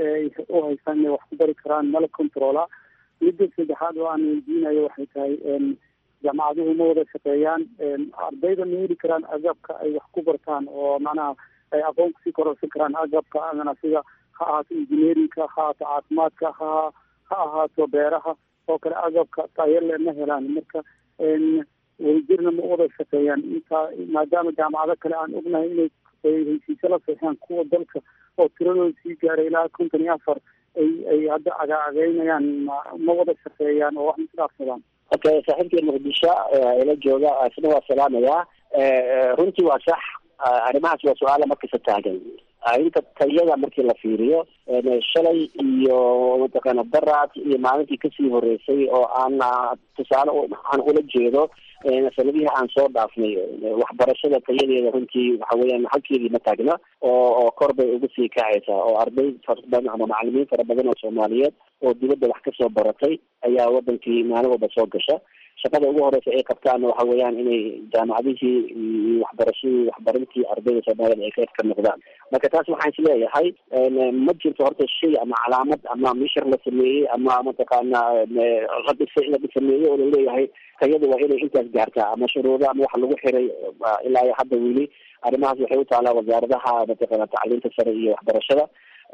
S4: u haystaan inay wax ku bari karaan mala controla midda saddexaad oo aan weydiinayo waxay tahay jaamacaduhu ma wada shaqeeyaan ardayda ma heli karaan agabka ay wax ku bartaan oo macnaha ay aqoon kusii kororsan karaan agabka adana sida ha ahaato engineerinka ha ahaato caafimaadka ha ha ahaato beeraha oo kale agabka tayale ma helaan marka wadajirna ma wada shaqeeyaan intaa maadaama jaamacado kale aan ognahay inay heshiisyo la seexaan kuwa dalka oo tiradooda sii gaaray ilaa konton iyo afar ay ay hadda agaageynayaan ma wada shaqeeyaan oo wax masdhaafsadaan
S10: okay saaxiibkii muqdisho ila jooga isna waa salaamayaa runtii waa sax arrimahaas waa su-aala markasta taagan inta tayada markii la fiiriyo shalay iyo mataqaana baraad iyo maalintii kasii horeysay oo aan tusaale aan ula jeedo sanadihii aan soo dhaafnay waxbarashada tayadeeda runtii waxa weeyaan halkeedii ma taagna oo oo kor bay uga sii kacaysaa oo arday fara badan ama macalimiin fara badan oo soomaaliyeed oo dibadda wax kasoo baratay ayaa wadankii maalin walba soo gasha shaqada ugu horeysa ay qabtaan waxa weeyaan inay jaamacadihii iyo waxbarashadii waxbarintii ardayda soomaaliyed ay qayb ka noqdaan marka taas waxaan isleeyahay ma jirto horta shay ama calaamad ama mishar la sameeyey ama mataqaana la dhisay la sameeyey oo laleeyahay tayada waa inay intaas gaartaa ama shuruudo ama wax lagu xiray ilaa iyo hadda weli arrimahaas waxay u taalaa wasaaradaha mataqaana tacliinta sare iyo waxbarashada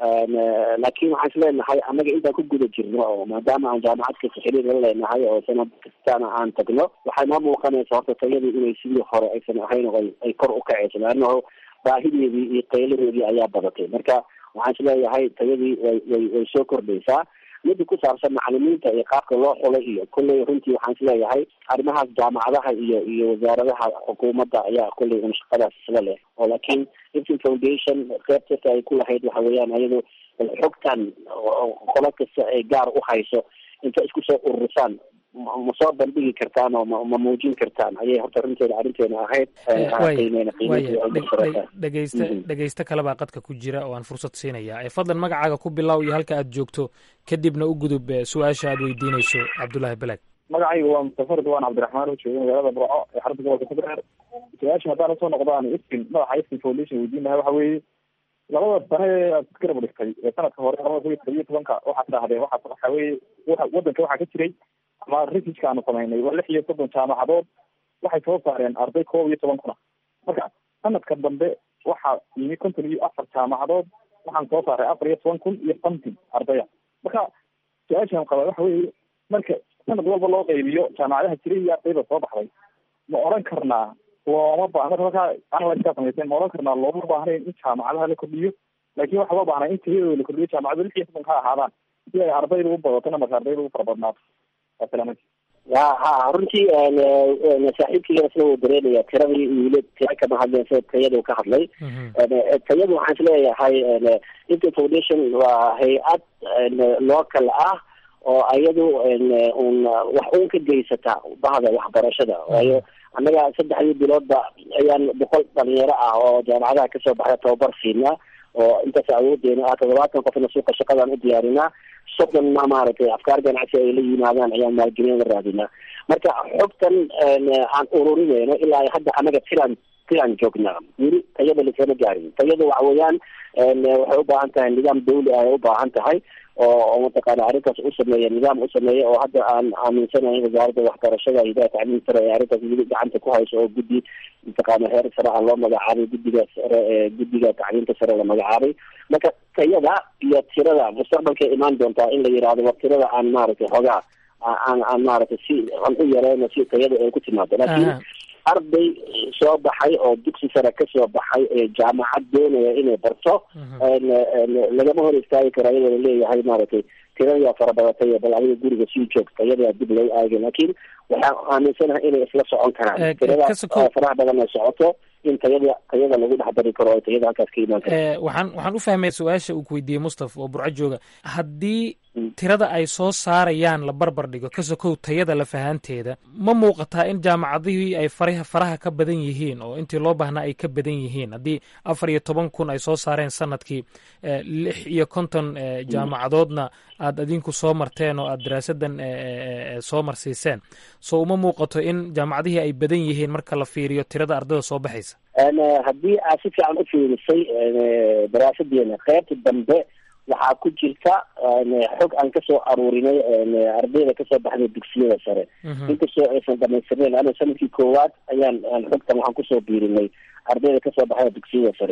S10: laakiin waxaan isleenahay annaga intaan ku guda jirno oo maadaama aan jaamacad kasta xiriir la leenahay oo sanad kastana aan tagno waxay noo muuqanaysa horta tayadii inay sidii hore aysan ahayn oo ay kor u kacayso laannaho baahideedii iyo qayladeedii ayaa badatay marka waxaan isleeyahay tayadii way way way soo kordhaysaa mida ku saabsan macalimiinta iyo qaabka loo xulay iyo kolley runtii waxaan isleeyahay arrimahaas jaamacadaha iyo iyo wasaaradaha xukuumadda ayaa kolley un shaqadaas isla leh oo laakiin iftin foundation qeybtasta ay ku lahayd waxa weeyaan ayadu xogtan qolo kasta ay gaar u hayso inta isku soo ururisaan ma soo bandhigi kartaan oo ma muujin kartaan ayay horta runteeda arrinteena ahayd
S9: dhegeysta dhegeysto kalebaa qadka ku jira oo aan fursad siinaya fadlan magacaaga ku bilow iyo halka aad joogto kadibna u gudub su-aasha aad weydiinayso cabdullaahi balaag
S12: magacaygu waa mustafa ridwaan cabdiraxmaan oo jooga magaalada burco ee xarunta gobolka puntland su-aasha haddaan usoo noqdaan iftin madaxa iftin foundation weydiin lahaa waxa weeye labada sane ee aad garab dhigtay ee sanadka hore labada kun iyo todobiyo tobanka waxaad dhahdeen waxa waxa weeye wadanka waxaa ka jiray ama researchka aanu samaynay waa lix iyo soddon jaamacadood waxay soo saareen arday koob iyo toban kuna marka sanadka dambe waxaa yimi konton iyo afar jaamacadood waxaan soo saaray afar iyo toban kun iyo something ardaya marka su-aashaan qaba waxa weeye marka sanad walba loo qaybiyo jaamacadaha jiray iyo ardayda soo baxday ma oran karnaa looma ba marka markaa analyskaa samayseen ma oran karnaa looma baahnayn in jaamacadaha la kordhiyo laakiin waxaa loo baahnaa in tayadooda la kordhiyo jaamacadu lix iyo soddon ka ahaadaan si ay ardayda u badatona marka ardayda u fara badnaato
S10: ya ha runtii saaxiibkii isla wuu dareemaya tiradii wiila tira kama hadleen sida tayadu ka hadlay tayadu waxaan isleeyahay inter foundation waa hay-ad local ah oo ayadu un wax un ka geysata bahda waxbarashada waayo annaga saddexdii biloodba ayaan boqol dhalinyaro ah oo jaamacadaha kasoo baxda tababar siinaa oo intaas awoodeena ah toddobaatan qofna suuqa shaqadaan u diyaarinaa soddonna maaragtay afkaar ganacsi ay la yimaadaan ayaan maalgelin la raadinaa marka xogtan aan ururinayno ilaa hadda annaga tilaan tilaan joognaa weli tayada lisama gaarin tayada waxa weeyaan waxay u baahan tahay nidaam dawli ah ay u baahan tahay oo mataqaana arrintaas u sameeya nidaam u sameeya oo hadda aan aaminsanahay wasaaradda waxbarashada hidaha tacliim sare ee arrintaas weli gacanta ku hayso oo guddi mataqaana heer sare ah loo magacaabay guddiga sare ee guddiga tacliimta sare la magacaabay marka tayada iyo tirada mustaqbalkay imaan doontaa in la yidhaahdo war tirada aan maaragtay hogaa aan aan maaragtay si aan u yareyno si tayada ay ku timaado laakiin arday soo baxay oo dugsi sare kasoo baxay ee jaamacad doonaya inay barto lagama hor istaagi karo iyadoo laleeyahay maaragtay tiradayaa farabadatay bal adiga guriga sii joogta iyadaa dib loo aagay laakiin waxaan aaminsanahay inay isla socon karaan tirada faraha badan ay socoto in tayada tayada lagu dhex dari karo oo tayada halkaas ka imaan karto
S9: waxaan waxaan u fahmay su-aasha uu ku weydiiyey mustafa oo burco jooga haddii tirada ay soo saarayaan la barbar dhigo ka sokow tayada lafahanteeda ma muuqataa in jaamacadihii ay faraha faraha ka badan yihiin oo intii loo baahnaa ay ka badan yihiin haddii afar iyo toban kun ay soo saareen sanadkii lix iyo konton jaamacadoodna aad adinku soo marteen oo aad daraasadan soo marsiiseen so uma muuqato in jaamacadihii ay badan yihiin marka la fiiriyo tirada ardayda soo baxaysa
S10: haddii aad si fiican u fiirisay daraasadeena qeybta dambe waxaa ku jirta xog aan kasoo aruurinay ardayda kasoo baxday dugsiyada sare inkastoo aysan dhamaystirnayn ana sanadkii koowaad ayaan xogtan waxaan kusoo biirinay ardayda kasoo baxda dugsiyada sare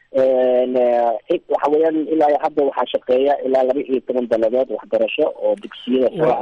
S10: waxa weeyaan ilaa hadda waxaa shaqeeya ilaa laba iyo toban daladood waxbarasho oo dugsiyada sare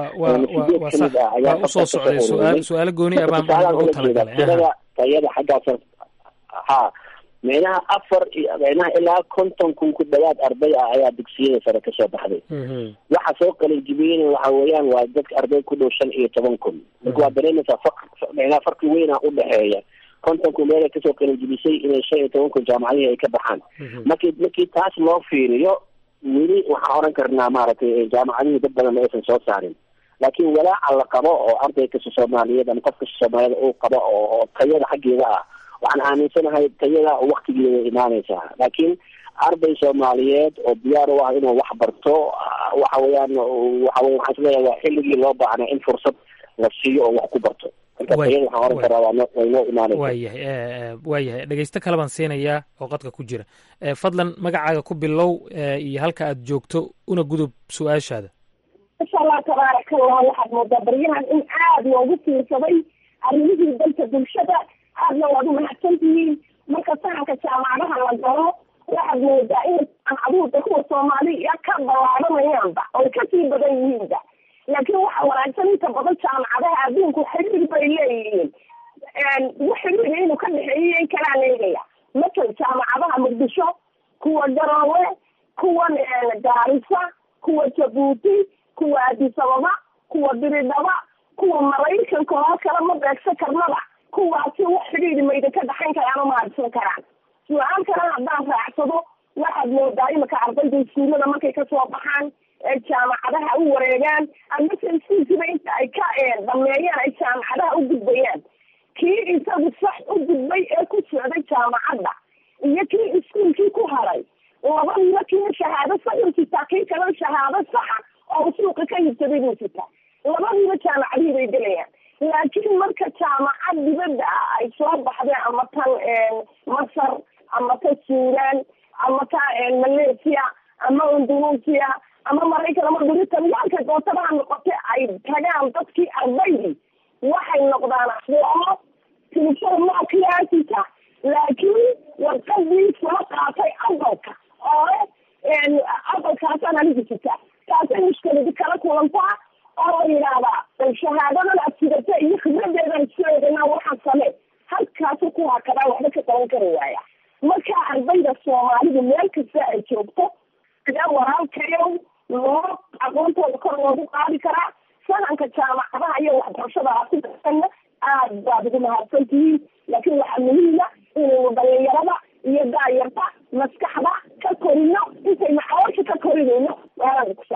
S10: ah
S9: waa usoo socday su-aal su-aalo gooni ah baan ugu talagalay
S10: tirada tayada xaggaas ha micnaha afar iyo micnaha ilaa konton kun ku dhawaad arday ah ayaa dugsiyada sare kasoo baxday waxa soo qalinjibiyeyna waxa weeyaan waa dadka arday ku dhow shan iyo toban kun marka waa dareemaysaa faq micnaha farqi weyna udhexeeya konton kun meelay kasoo qalinjibisay inay shan iyo toban kun jaamacadihii ay ka baxaan markii markii taas loo fiiriyo weli waxaan oran karnaa maaragtay jaamacadihii dad badan aysan soo saarin laakiin walaaca la qabo oo arday kasta soomaaliyeed ama qof kasta soomaaliyed uu qabo oo tayada xaggeeda ah waxaan aaminsanahay tayada waktigeeda imaanaysaa laakiin arday soomaaliyeed oo diyaar u ah inuu wax barto waxa weeyaan waxa wey waxaan isleeyahay waa xilligii loo baahnaa in fursad la siiyo oo wax ku barto marka tayada waxaan oran karaa waa way noo imaanaysa
S9: waayahay waayahay dhegeysto kale baan siinayaa oo qadka ku jira fadlan magacaaga ku bilow iyo halka aad joogto una gudub su-aashaada
S13: insha allah tabaaraka allah waxaad moodaa baryahan in aada loogu fiirsaday arrimihii dalka bulshada aadna waad umahadsan tihiin marka sahanka jaamacadaha la galo waxaad moodaa in jaamacaduhuda kuwa soomaaliya ka ballaadhanayaanba oy kasii badan yihiinba laakiin waxa wanaagsan inta badan jaamacadaha adduunku xiriir bay leeyihiin xiriir inuu ka dhexeeyo in kalaa leegaya masal jaamacadaha muqdisho kuwa garoowe kuwa gaarisa kuwa jabuuti kuwa addis ababa kuwa biridhaba kuwa maraykanka oo kale ma beegsan karnaba kuwaasi wax xidhiidhi mayda ka dhaxayn karaan oo mahadsan karaan su-aal kale haddaan raacsado waxaad moodaa imika ardayda iskuullada markay kasoo baxaan ee jaamacadaha u wareegaan amase iskuulkiiba inta ay ka dhameeyaan ay jaamacadaha u gudbayaan kii isagu sax u gudbay ee ku socday jaamacadda iyo kii iskuulkii ku haray labadiiba kiina shahaado saxuu sitaa kii kalena shahaado saxa oo suuqa ka hibsaday buu sitaa labadiiba jaamacadihii bay gelayaan laakiin marka jaamacad dibadda ah ay soo baxdeen ama tan masar ama ta suudan ama ta malaysia ama indonesia ama maraykan ama britain yaalka dootabaha noqotay ay tagaan dadkii ardaydii waxay noqdaan aqoomo tilifon maa kiyaasita laakiin warqadii soo qaatay adalka oo adalkaasaan anigu sita taasay mushkiladi kala kulantaa oo la yidhaahdaa shahaadadan aad sidata iyo khibradeedan isleedana waxaan samee halkaasu ku hakadaa waxba ka qaban kari waaya marka ardayda soomaalidu meel kasta ay joogto ayaa walaalkayow loo aqoontooda kor loogu qaadi karaa sahanka jaamacadaha iyo waxbarashada aad ku darsanna aad baad ugu mahadsan tihiin laakiin waxaa muhiima inaynu dhalinyarada iyo daayarta maskaxda ka korino intaynu caloosha ka korinayno waalaada ku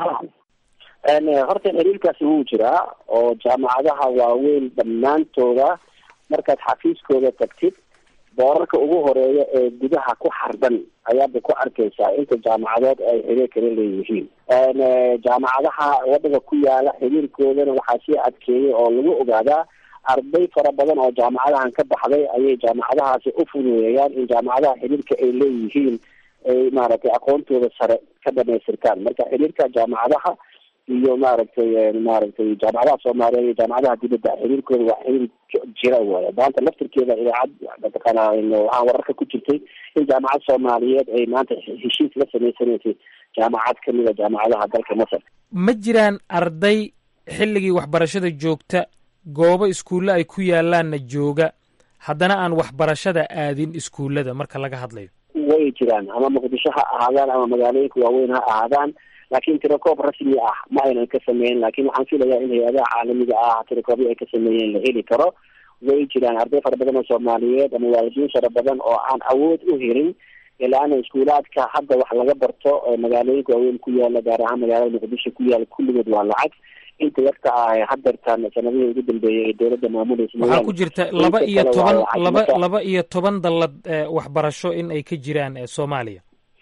S13: salaama
S10: horta xiriirkaasi wuu jiraa oo jaamacadaha waaweyn dhammaantooda markaad xafiiskooda tagtid boorarka ugu horeeya ee gudaha ku xardan ayaadba ku arkaysaa inta jaamacadood ay xiriir kala leeyihiin jaamacadaha waddanka ku yaala xiriirkoodana waxaa sii adkeeyay oo lagu ogaadaa arday fara badan oo jaamacadahan ka baxday ayay jaamacadahaasi u fududeeyaan in jaamacadaha xiriirka ay leeyihiin ay maaragtay aqoontooda sare ka dhamaystirtaan marka xiriirka jaamacadaha iyo maaragtay maaragtay jaamacadaha soomaaliyeed iyo jaamacadaha dibadda xiriirkooda waa xiriir jira waay maanta laftirkeeda idaacad mataqaana waxaan wararka ku jirtay in jaamacad soomaaliyeed ay maanta heshiis la sameysanaysay jaamacad kamida jaamacadaha dalka masar
S9: ma jiraan arday xilligii waxbarashada joogta goobo iskuulle ay ku yaalaanna jooga haddana aan waxbarashada aadin iskuullada marka laga hadlayo
S10: way jiraan ama muqdisho ha ahaadaan ama magaalooyinka waaweyn ha ahaadaan laakiin tirakoob rasmi ah ma aynan ka sameyn laakiin waxaan filayaa in hay-adaha caalamiga ah tirakoobyo ay ka sameeyeen la heli karo way jiraan arday fara badan oo soomaaliyeed ama waalidiin fara badan oo aan awood u helin ilaana iskuulaadka hadda wax laga barto magaalooyinka waaweyn ku yaala gaar ahaan magaalada muqdisho ku yaala kulligood waa lacag inta yarta ah hadeertaan sanadihii ugu dambeeyay ee dowladda maamulaysa
S9: waxaa ku jirta laba iyo toban laba laba iyo toban dallad waxbarasho in ay ka jiraan soomaaliya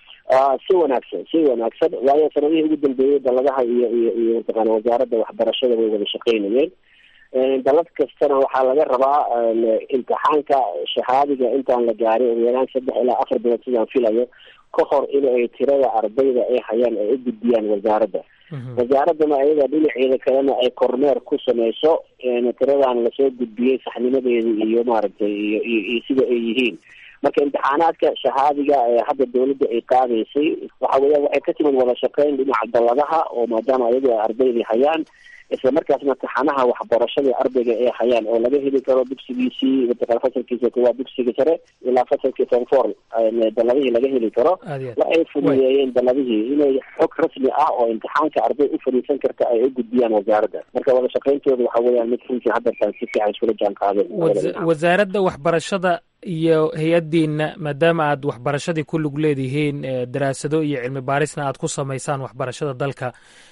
S10: si wanaagsan si wanaagsan waayo sanadihii ugu dambeeyey dalladaha iyo iyo iyo mataqaana wasaaradda waxbarashada way wada shaqeynayeen dalad kastana waxaa laga rabaa imtixaanka shahaadiga intaan la gaarin ugu yaraan saddex ilaa afar bilood sidaan filayo ka hor in ay tirada ardayda ay hayaan ay u gudbiyaan wasaaradda wasaaraddana ayada dhinaceeda kalena ay kormeer ku sameyso tiradan lasoo gudbiyey saxnimadeeda iyo maaragtay iyo iyo sida ay yihiin marka imtixaanaadka shahaadiga ee hadda dawladda ay qaadaysay waxa weeyaan waxay ka timid wada shaqeyn dhinaca dalladaha oo maadaama ayagu ay ardaydii hayaan isla markaasna taxanaha waxbarashada ardayga ay hayaan oo laga heli karo dugsigiisii mataqana fasalkiisa kuwaa dugsiga sare ilaa fasalkii form four daladihii laga heli karo waxay fududeeyeen daladihii inay xog rasmi ah oo imtixaanka arday u fadhiisan karta ay u gudbiyaan wasaaradda marka wada shaqeyntooda waxa weeyaan mid runtii haddataan si fiican iskula jaan qaadeen
S9: wasaaradda waxbarashada iyo hay-addiina maadaama aad waxbarashadii ku lug leedihiin daraasado iyo cilmi baarisna aad ku samaysaan waxbarashada dalka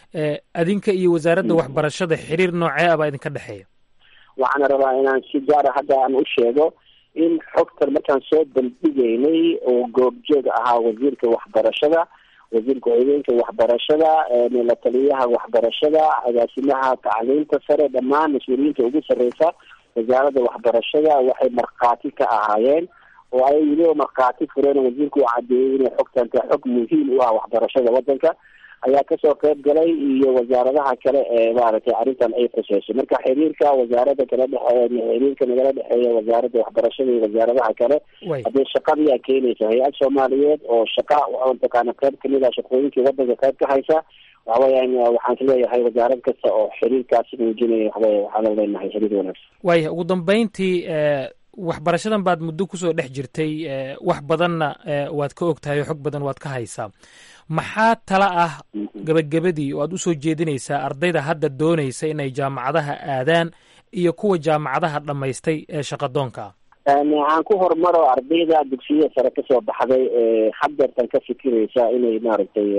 S9: adinka iyo wasaaradda waxbarashada xiriir noocee ah baa idinka dhexeeya
S10: waxaana rabaa inaan si gaara hadda aan u sheego in xogtan markaan soo bandhigaynay oo goobjoog ahaa wasiirka waxbarashada wasiirka haweenka waxbarashada la taliyaha waxbarashada agaasimaha tacliinta sare dhammaan mas-uuliyiinta ugu sarreysa wasaaradda waxbarashada waxay markhaati ka ahaayeen oo ay weliba markhaati fureen wasiirku uu cadeeyey inay xogtan tahay xog muhiim u ah waxbarashada wadanka ayaa kasoo qayb galay iyo wasaaradaha kale ee maaragtay arrintan ay khuseyso marka xiriirka wasaaradda kala dhexeeya xiriirka nagala dhexeeya wasaaradda waxbarashada iyo wasaaradaha kale haddee shaqadiyaa keenaysa hay-ad soomaaliyeed oo shaqa mataqaana qayb kamid ah shaqooyinkii wadanka qayb ka haysa waxa weeyaan waxaan isleeyahay wasaarad kasta oo xiriirkaasi muujinaya waxawey waxaana leenahay xiriir wanaagsan
S9: waaya ugu dambeyntii waxbarashadan baad muddo kusoo dhex jirtay wax badanna waad ka og tahay oo xog badan waad ka haysaa maxaa tala ah gebagabadii oo aad usoo jeedinaysaa ardayda hadda doonaysa inay jaamacadaha aadaan iyo kuwa jaamacadaha dhammaystay ee shaqadoonka ah
S10: aan ku horumaro ardayda dugsiyada sare kasoo baxday ee hadeertan ka fikiraysa inay maaragtay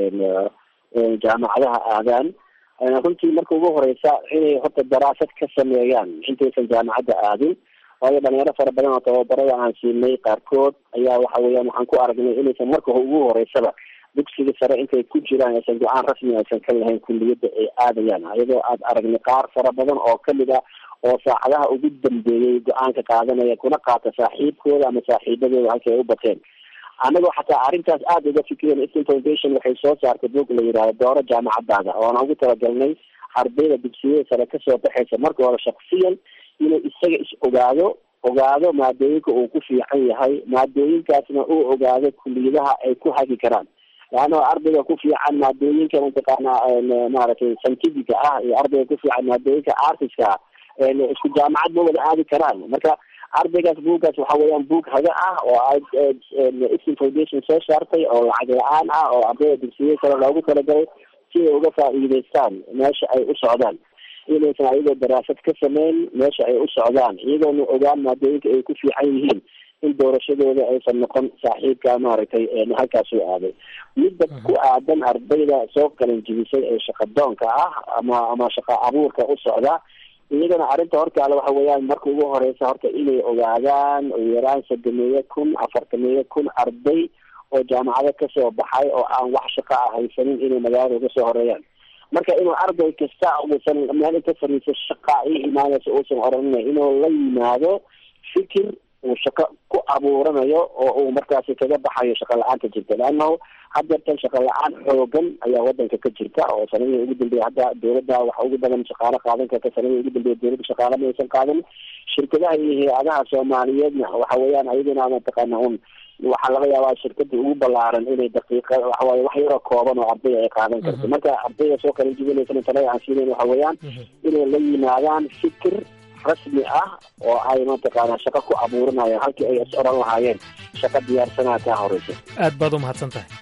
S10: jaamacadaha aadaan runtii marka ugu horeysa inay horta daraasad ka sameeyaan intaysan jaamacadda aadin waayo dhalinyaro fara badan oo tababarada aan siinay qaarkood ayaa waxa weeyaan waxaan ku aragnay inaysan marka ugu horeysaba dugsiga sare intay ku jiraan aysan go-aan rasmi aysan ka lahayn kulliyadda ay aadayaan iyadoo aad aragnay qaar fara badan oo kamid ah oo saacadaha ugu dambeeyey go-aanka qaadanaya kuna qaata saaxiibkooda ama saaxiibadooda halkay ay u bateen anagoo xataa arrintaas aada uga fikireen eastern foundation waxay soo saartay boog la yidhahdo dooro jaamacadaada oona ugu talagalnay ardayda dugsiyada sare kasoo baxaysa marka hore shaksiyan inuu isaga is ogaado ogaado maadooyinka uu ku fiican yahay maadooyinkaasna uu ogaado kuliyadaha ay ku hagi karaan laanna ardayga ku fiican maadooyinka mataqaana maaragtay scientifica ah iyo ardayga ku fiican maadooyinka artiska ah isku jaamacad ma wada aadi karaan marka ardaygaas buuggaas waxa weeyaan buug haga ah oo eastern foundation soo saartay oo lacag la-aan ah oo ardayda dugsiyada kale loogu talagalay si ay uga faa'iideystaan meesha ay u socdaan inaysan ayagoo daraasad ka sameyn meesha ay u socdaan iyagoona ogaan maadooyinka ay ku fiican yihiin in doorashadooda aysan noqon saaxiibka maaragtay halkaas u aaday midda ku aadan ardayda soo qalin jibisay ee shaqadoonka ah ama ama shaqa abuurka u socda iyagana arrinta hortaala waxa weeyaan marka ugu horeysa horta inay ogaadaan ugu yaraan sodomeeyo kun afartameeyo kun arday oo jaamacado kasoo baxay oo aan wax shaqa ah haysanin inay magaalada uga soo horeeyaan marka inuu arday kasta uusan meel inta fariiso shaqa i imaanaysa uusan oranina inuu la yimaado fikir uu shaqo ku abuuranayo oo uu markaasi kaga baxayo shaqa la-aanta jirta leannahu hadeertan shaqa la-aan xoogan ayaa wadanka ka jirta oo sanadihii ugu dambeeya hadda dowladda waxa ugu badan shaqaalo qaadan karta sanadihii ugu dambeeya dowladda shaqaalo ma aysan qaadan shirkadaha iyo hay-adaha soomaaliyeedna waxa weeyaan ayaduna mataqaana un waxaa laga yaabaa shirkada ugu balaaran inay daqiiqa waxawaaye wax yaroo kooban oo arday ay qaadan karto marka ardayda soo kala jibinaysan talada aan siinayn waxa weeyaan inay la yimaadaan fikir rasmi ah oo ay mataqaana shaqo ku abuuranayaan halkii ay is oran lahaayeen shaqo diyaarsanaa kaa horeysa
S9: aad baad u mahadsan tahay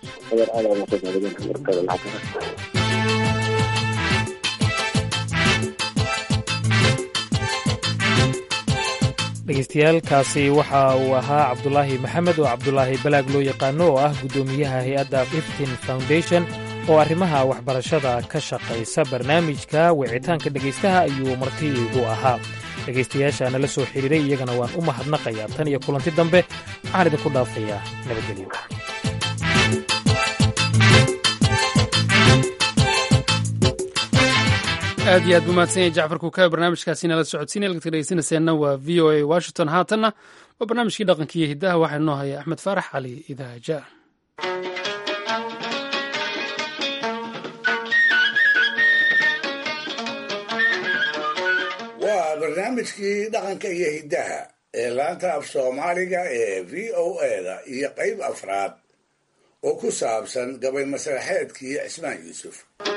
S9: dhegeystayaaalkaasi waxa uu ahaa cabdulaahi maxamed oo cabdulaahi balaag loo yaqaano oo ah guddoomiyaha hay-adda iftin foundation oo arrimaha waxbarashada ka shaqaysa barnaamijka wicitaanka dhegaystaha ayuu marti igu ahaa dhegaystayaasha nala soo xidhiiray iyagana waan u mahadnaqayaa tan iyo kulanti dambe waxaan idinku dhaafayaa nabadgelyo
S1: aad iyo aad buu mahadsan yahay jacfar kuukabe barnaamijkaasi nala socodsiinaya lagta dhegeysanayseena waa v o a washington haatanna waa barnaamijkii dhaqanka iyo hiddaha waxaa inoo haya axmed faarax cali idaaja
S14: waa barnaamijkii dhaqanka iyo hiddaha ee laanta af soomaaliga ee v o eda iyo qayb afraad oo ku saabsan gabay masraxeedkii cismaan yuusuf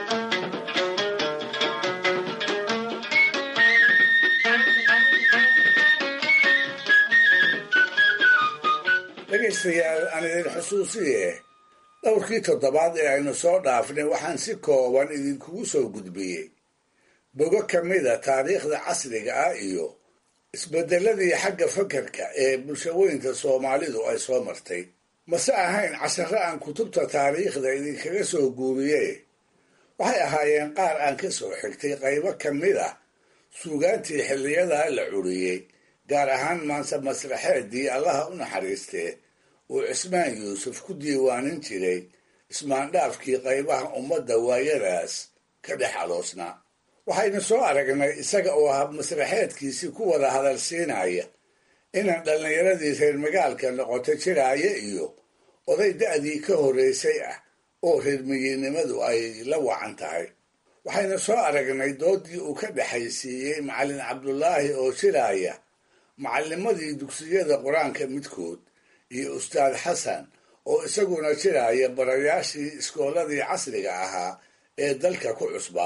S14: dhegaystayaal aan idin xusuusiye dhowrkii toddobaad ee aynu soo dhaafnay waxaan si kooban idinkugu soo gudbiyey bogo ka mida taariikhda casriga ah iyo isbeddeladii xagga fakarka ee bulshaweynta soomaalidu ay soo martay mase ahayn casharro aan kutubta taariikhda idinkaga soo guuriye waxay ahaayeen qaar aan ka soo xigtay qaybo ka mid ah suugaantii xilliyadaa la curiyey gaar ahaan maanse masraxeeddii allaha u naxariistee uu cismaan yuusuf ku diiwaanin jiray ismaandhaafkii qaybaha ummadda waayadaas ka dhex aloosnaa waxaynu soo aragnay isaga oo hab masraxeedkiisii ku wada hadal siinaya inaan dhallinyaradii reer magaalka noqoto jiraaya iyo oday da'dii ka horraysay ah oo reermiyinnimadu ay la wacan tahay waxaynu soo aragnay doodii uu ka dhexaysiiyey macallin cabdulaahi oo jiraaya macallimadii dugsiyada qur-aanka midkood iyo ustaad xasan oo isaguna jiraaya barayaashii iskooladii casriga ahaa ee dalka ku cusba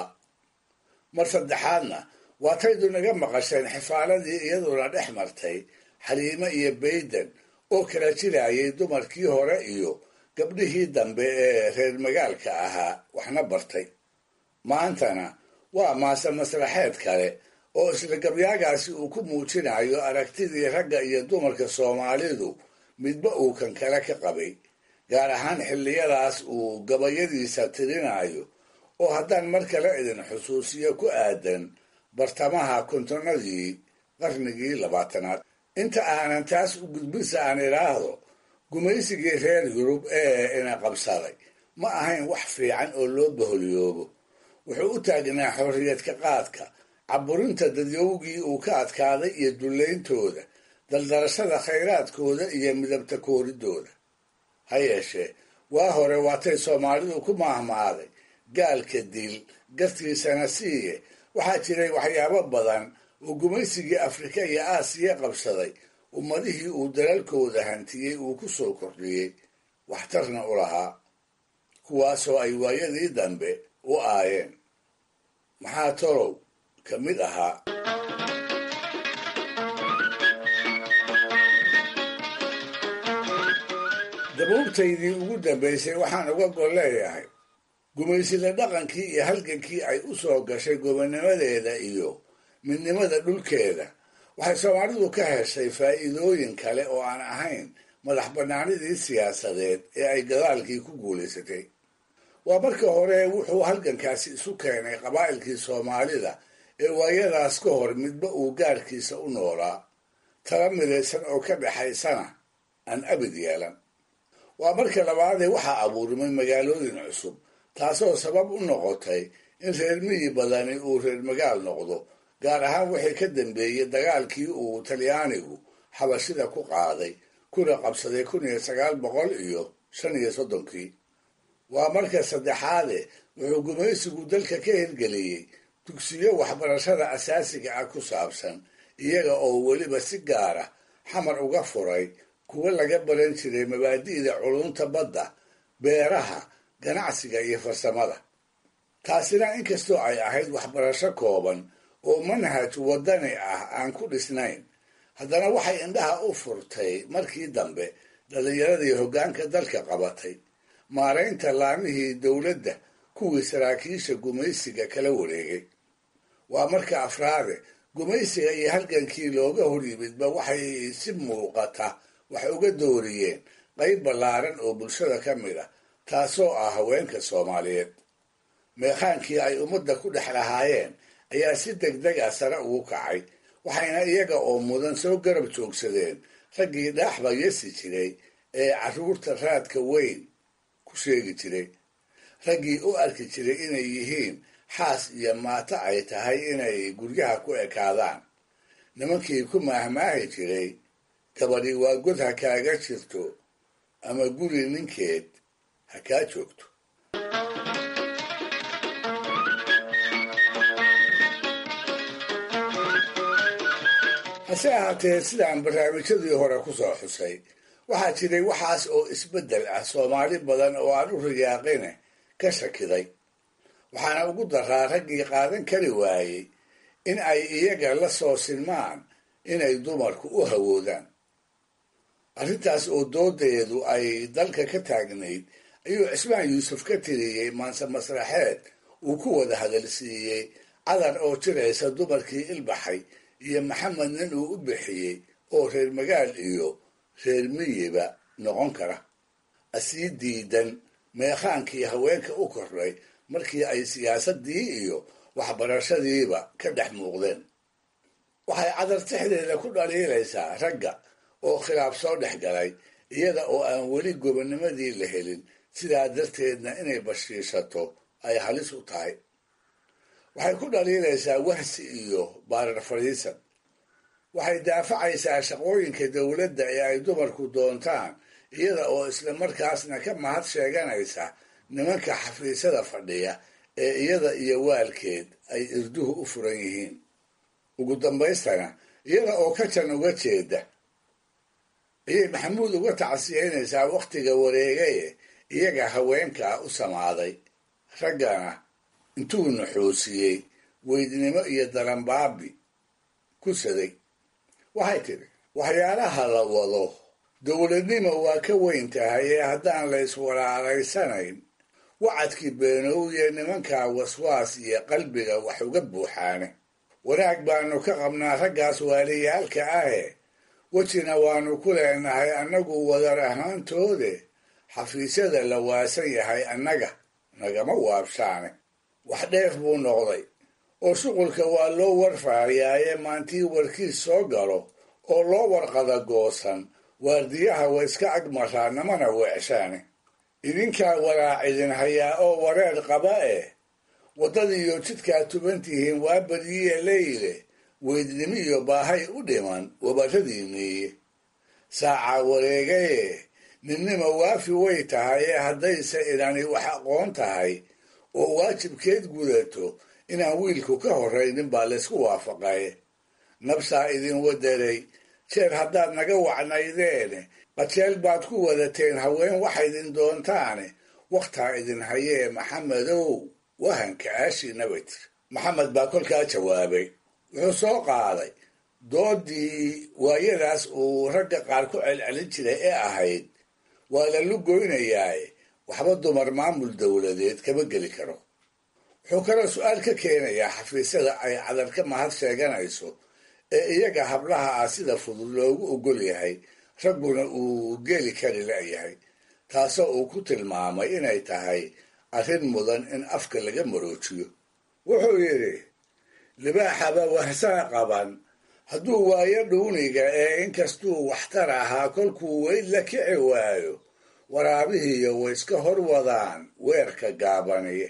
S14: mar saddexaadna waataydu naga maqasheen xifaaladii iyaduna dhex martay xaliime iyo bayden oo kala jiraayay dumarkii hore iyo gabdhihii dambe ee reer magaalka ahaa waxna bartay maantana waa maase masraxeed kale oo isla gabyaagaasi uu ku muujinayo aragtidii ragga iyo dumarka soomaalidu midba uu kan kale ka qabay gaar ahaan xilliyadaas uu gabayadiisa tirinayo oo haddaan mar kale idin xusuusiyo ku aadan bartamaha kontonadii qarnigii labaatanaad inta aanan taas u gudbinsa aan idhaahdo gumaysigii reer yurub ee ina qabsaday ma ahayn wax fiican oo loo baholyoobo wuxuu u taagnaa xorriyadka qaadka caburinta dadyowgii uu ka adkaaday iyo dullayntooda daldarashada khayraadkooda iyo midabta kooridooda ha yeeshee waa hore waatay soomaalidu ku maahmaaday gaalka dil gartiisana siiye waxaa jiray waxyaabo badan oo gumaysigii afrika iyo aasiya qabsaday ummadihii uu dalalkooda hantiyey uu ku soo kordhiyey waxtarna u lahaa kuwaasoo ay waayadii dambe u aayeen maxaa tolow ka mid ahaa dabuubtaydii ugu dambaysay waxaan uga gol leeyahay gumaysida dhaqankii iyo halgankii ay u soo gashay gobonnimadeeda iyo midnimada dhulkeeda waxay soomaalidu ka heshay faa'iidooyin kale oo aan ahayn madax bannaanidii siyaasadeed ee ay gadaalkii ku guulaysatay waa marka hore wuxuu halgankaasi isu keenay qabaa'ilkii soomaalida ee waayadaas ka hor midba uu gaarkiisa u noolaa tala midaysan oo ka dhexaysana aan abid yeelan waa marka labaadee waxaa abuurmay magaalooyin cusub taasoo sabab u noqotay in reer miyi badani uu reer magaal noqdo gaar ahaan wixii ka dambeeyey dagaalkii uu talyaanigu xabashida ku qaaday kuna qabsaday kun iyo sagaal boqol iyo shan iyo soddonkii waa marka saddexaade wuxuu gumaysigu dalka ka hirgeliyey dugsiyo waxbarashada asaasiga ah ku saabsan iyaga oo weliba si gaara xamar uga furay kuwa laga baran jiray mabaadi'da culunta badda beeraha ganacsiga iyo farsamada taasina inkastoo ay ahayd waxbarasho kooban oo manhaj waddani ah aan ku dhisnayn haddana waxay indhaha u furtay markii dambe dhallinyaradii hoggaanka dalka qabatay maaraynta laamihii dowladda kuwii saraakiisha gumaysiga kala wareegay waa marka afraade gumaysiga iyo halgankii looga hor yimidba waxay si muuqata wax uga dooriyeen qayb ballaaran oo bulshada ka mid a taasoo ah haweenka soomaaliyeed meekhaankii ay ummadda ku dhex lahaayeen ayaa si deg deg ah sare ugu kacay waxayna iyaga oo mudan soo garab joogsadeen raggii dhaaxba yesi jiray ee carruurta raadka weyn ku sheegi jiray raggii u arki jiray inay yihiin xaas iyo maato ay tahay inay guryaha ku ekaadaan nimankii ku maahmaahi jiray gabadhi waa god ha kaaga jirto ama guri ninkeed ha kaa joogto hase ahaatee sidaan barnaamijyadii hore ku soo xusay waxaa jiray waxaas oo isbeddel ah soomaali badan oo aan u riyaaqine ka shakiday waxaana ugu daraa raggii qaadan kari waayey in ay iyaga la soo sinmaan inay dumarku u hawoodaan arrintaas oo doodeedu ay dalka ka taagnayd ayuu cismaan yuusuf ka tiriyey maanse masraxeed uu ku wada hadalsiiyey cadar oo jiraysa dumarkii ilbaxay iyo maxamed nin uu u bixiyey oo reer magaal iyo reer miyiba noqon kara asii diidan meekhaankii haweenka u kordhay markii ay siyaasaddii iyo waxbarashadiiba ka dhex muuqdeen waxay cadartixdeeda ku dhaliilaysaa ragga oo khilaaf soo dhex galay iyada oo aan weli gobonnimadii la helin sidaa darteedna inay bashiishato ay halis u tahay waxay ku dhaliilaysaa wahsi iyo baarar fadhiisan waxay daafacaysaa shaqooyinka dowladda ee ay dumarku doontaan iyada oo isla markaasna ka mahad sheeganaysa nimanka xafiisyada fadhiya ee iyada iyo waalkeed ay irduhu u furan yihiin ugu dambaystana iyada oo ka jan uga jeeda ayay maxamuud uga tacsiyeynaysaa wakhtiga wareegaye iyaga haweenkaa u samaaday raggana intuu nuxuusiyey weydnimo iyo daranbaabi ku saday waxay tidhi waxyaalaha la wado dowladnimo waa ka weyn tahay ee haddaan la iswalaalaysanayn wacadkii beenowye nimankaa waswaas iyo qalbiga wax uga buuxaane wanaag baanu ka qabnaa raggaas waaliyaalka ahe wejina waanu ku leenahay annagu wadar ahaantoode xafiisyada la waasan yahay annaga nagama waabshaane wax dheer buu noqday oo shuqulka waa loo warfaayaaye maantii warkiis soo galo oo loo warqada goosan waardiyaha wa iska agmaraa namana weecshaane idinkaa walaac idin hayaa oo wareer qaba eh waddadiiyo jidkaa tuban tihiin waa badiye leyle weydnimo iyo baahay u dhiman wabarradiiniiye saacaa wareegaye ninnima waafi way tahay ee haddayse inani wax aqoon tahay oo waajibkeed gudato inaan wiilku ka horraynin baa laysku waafaqay nabsaa idin wadaray jeer haddaad naga wacnaydeene qajeel baad ku wadateen haween waxaydin doontaane wakhtaa idin hayee maxamedow wahanka aashiinaba tir maxamed baa kolkaa jawaabay wuxuu soo qaaday doodii waayadaas uu ragga qaar ku celcelin jiray ee ahayd waa la lugoynayaaye waxba dumar maamul dowladeed kama geli karo wuxuu kaloo su-aal ka keenayaa xafiisyada ay cadar ka mahad sheeganayso ee iyaga hablaha ah sida fudud loogu ogol yahay ragguna uu geli kari la'yahay taasoo uu ku tilmaamay inay tahay arrin mudan in afka laga maroojiyo wuxuu yidhi libaaxaba wahsaa qaban hadduu waayo dhuuniga ee inkastuu waxtar ahaa kolkuu weyd la kici waayo waraabihiiyo way iska hor wadaan weerka gaabaniye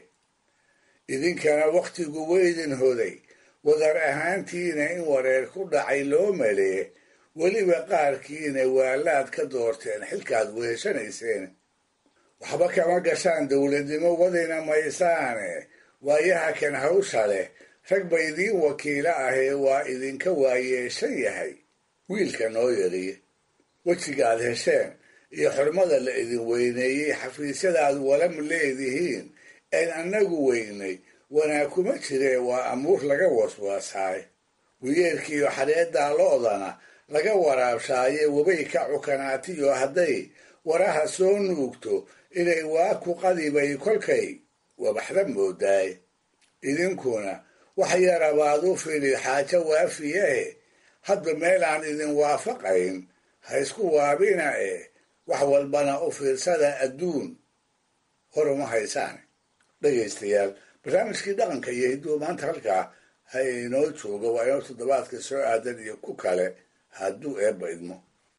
S14: idinkana wakhtigu weydin hoday wadar ahaantiina in wareer ku dhacay loo malee weliba qaarkiina waalaad ka doorteen xilkaad weeshanayseen waxba kama gashaan dowladnimo wadina maysaane waayaha kan hawsha leh rag ba idiin wakiilo ahee waa idinka waayeeshan yahay wiilka noo yariye wejigaad hesheen iyo xurmada la idin weyneeyey xafiisyadaad walam leedihiin een annagu weynay wanaag kuma jiree waa amuur laga waswaasaay wiyeerkiiyo xareeddaa lo'dana laga waraabshaaye wabay ka cukanaatiyo hadday waraha soo nuugto inay waa ku qadibay kolkay wabaxda moodaay idinkuna wax yarabaad u fili xaajo waafiyahe hadba meelaan idin waafaqayn ha isku waabina eh wax walbana u fiirsada adduun hor uma haysaan dhegaystayaal barnaamijkii dhaqanka iyo hidduu maanta halkaa ha inoo joogo waa inoo toddobaadka soo aadan iyo ku kale hadduu eebba idmo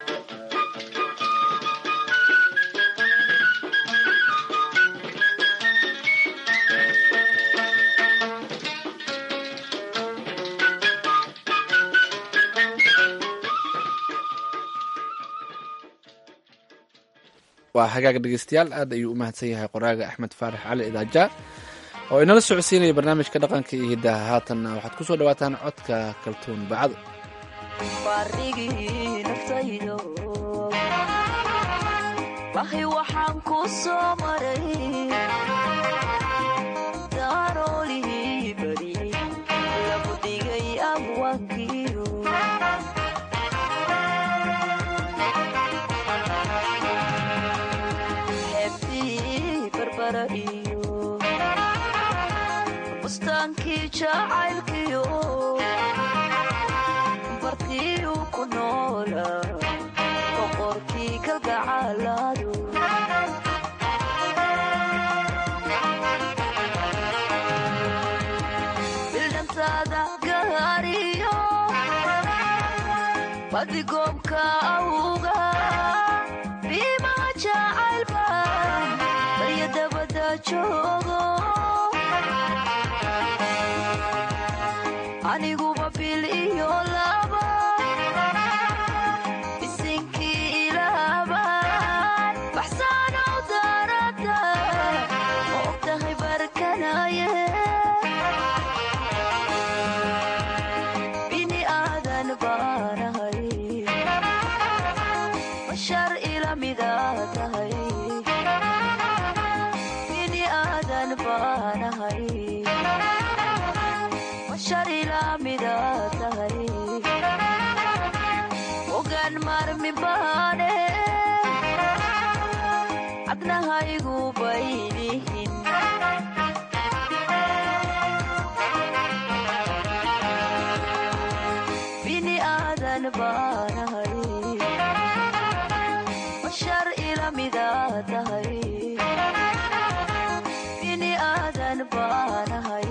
S2: waa hagaag dhegeystayaal aad ayuu u mahadsan yahay qoraaga axmed faarax cali idaaja oo inala socodsiinaya barnaamijka dhaqanka iyo hiddaha haatanna waxaad ku soo dhawaataan codka kaltuun bacdo
S15: wahi waxaan ku soo maray daaroolihii bari lagu dhigay abwaankiyo xeebtii barbara iyo bustaankii jacaylkiyo bartii uu ku noolaa boqorkii kalgacalaadu bildhantaada gaariyo badigoobka awga biimaa jacaylbaan barya dabada joogo aniguba bil iyo laba isinkii ilaabaan baxsaanow daarada ma ogtahay barkanaye bini aadan baanahay bashar ila midaa tahay bini aadan baanahay bashar ila midaa tahay ogaan maarmi baane cadnahaygu baylihin bini aadan baanahay bashar ila midaa tahay bini aadan baanahay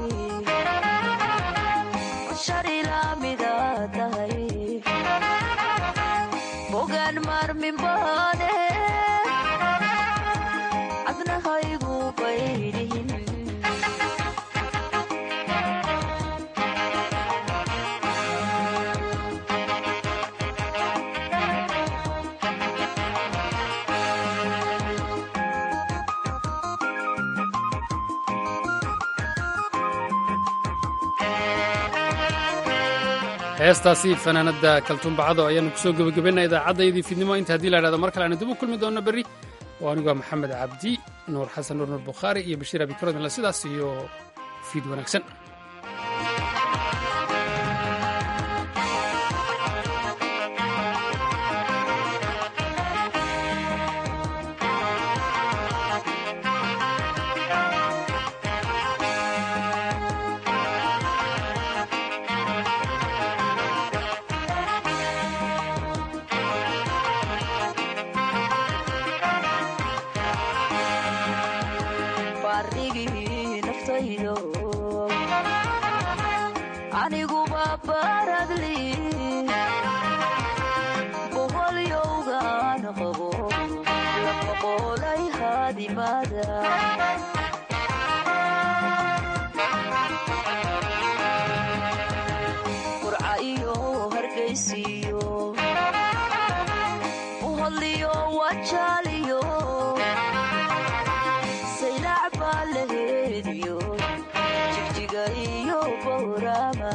S15: bashar ila midaa tahay bogaan maarmin baane cadnahaygu baylihin
S1: heestaasi fanaanada kaltuunbacado ayaanu kusoo gebagabaynaa idaacaddayadii fiidnimo inta haddii la idhahdo mar kale aanu dib u kulmi doonno berri oo anigu waa maxamed cabdi nuur xasan nuur nuur bukhaari iyo bashiir abikarodinla sidaas iyo fiid wanaagsan
S15: baarigii naftaydo aniguba baradli boqolyowgaan qabo la boqolay haadimada qurca iyo hargaysiyo buhodliyo wajaaliyo saylac baa laheediyo jigjiga iyo bowrama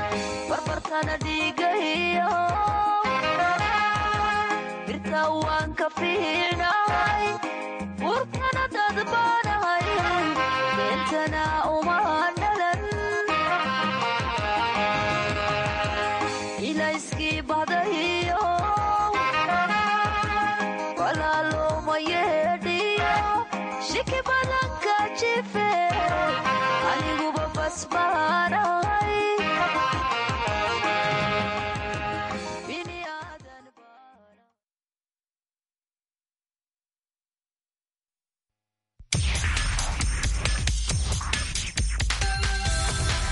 S15: barbartana dhiigayo birta waan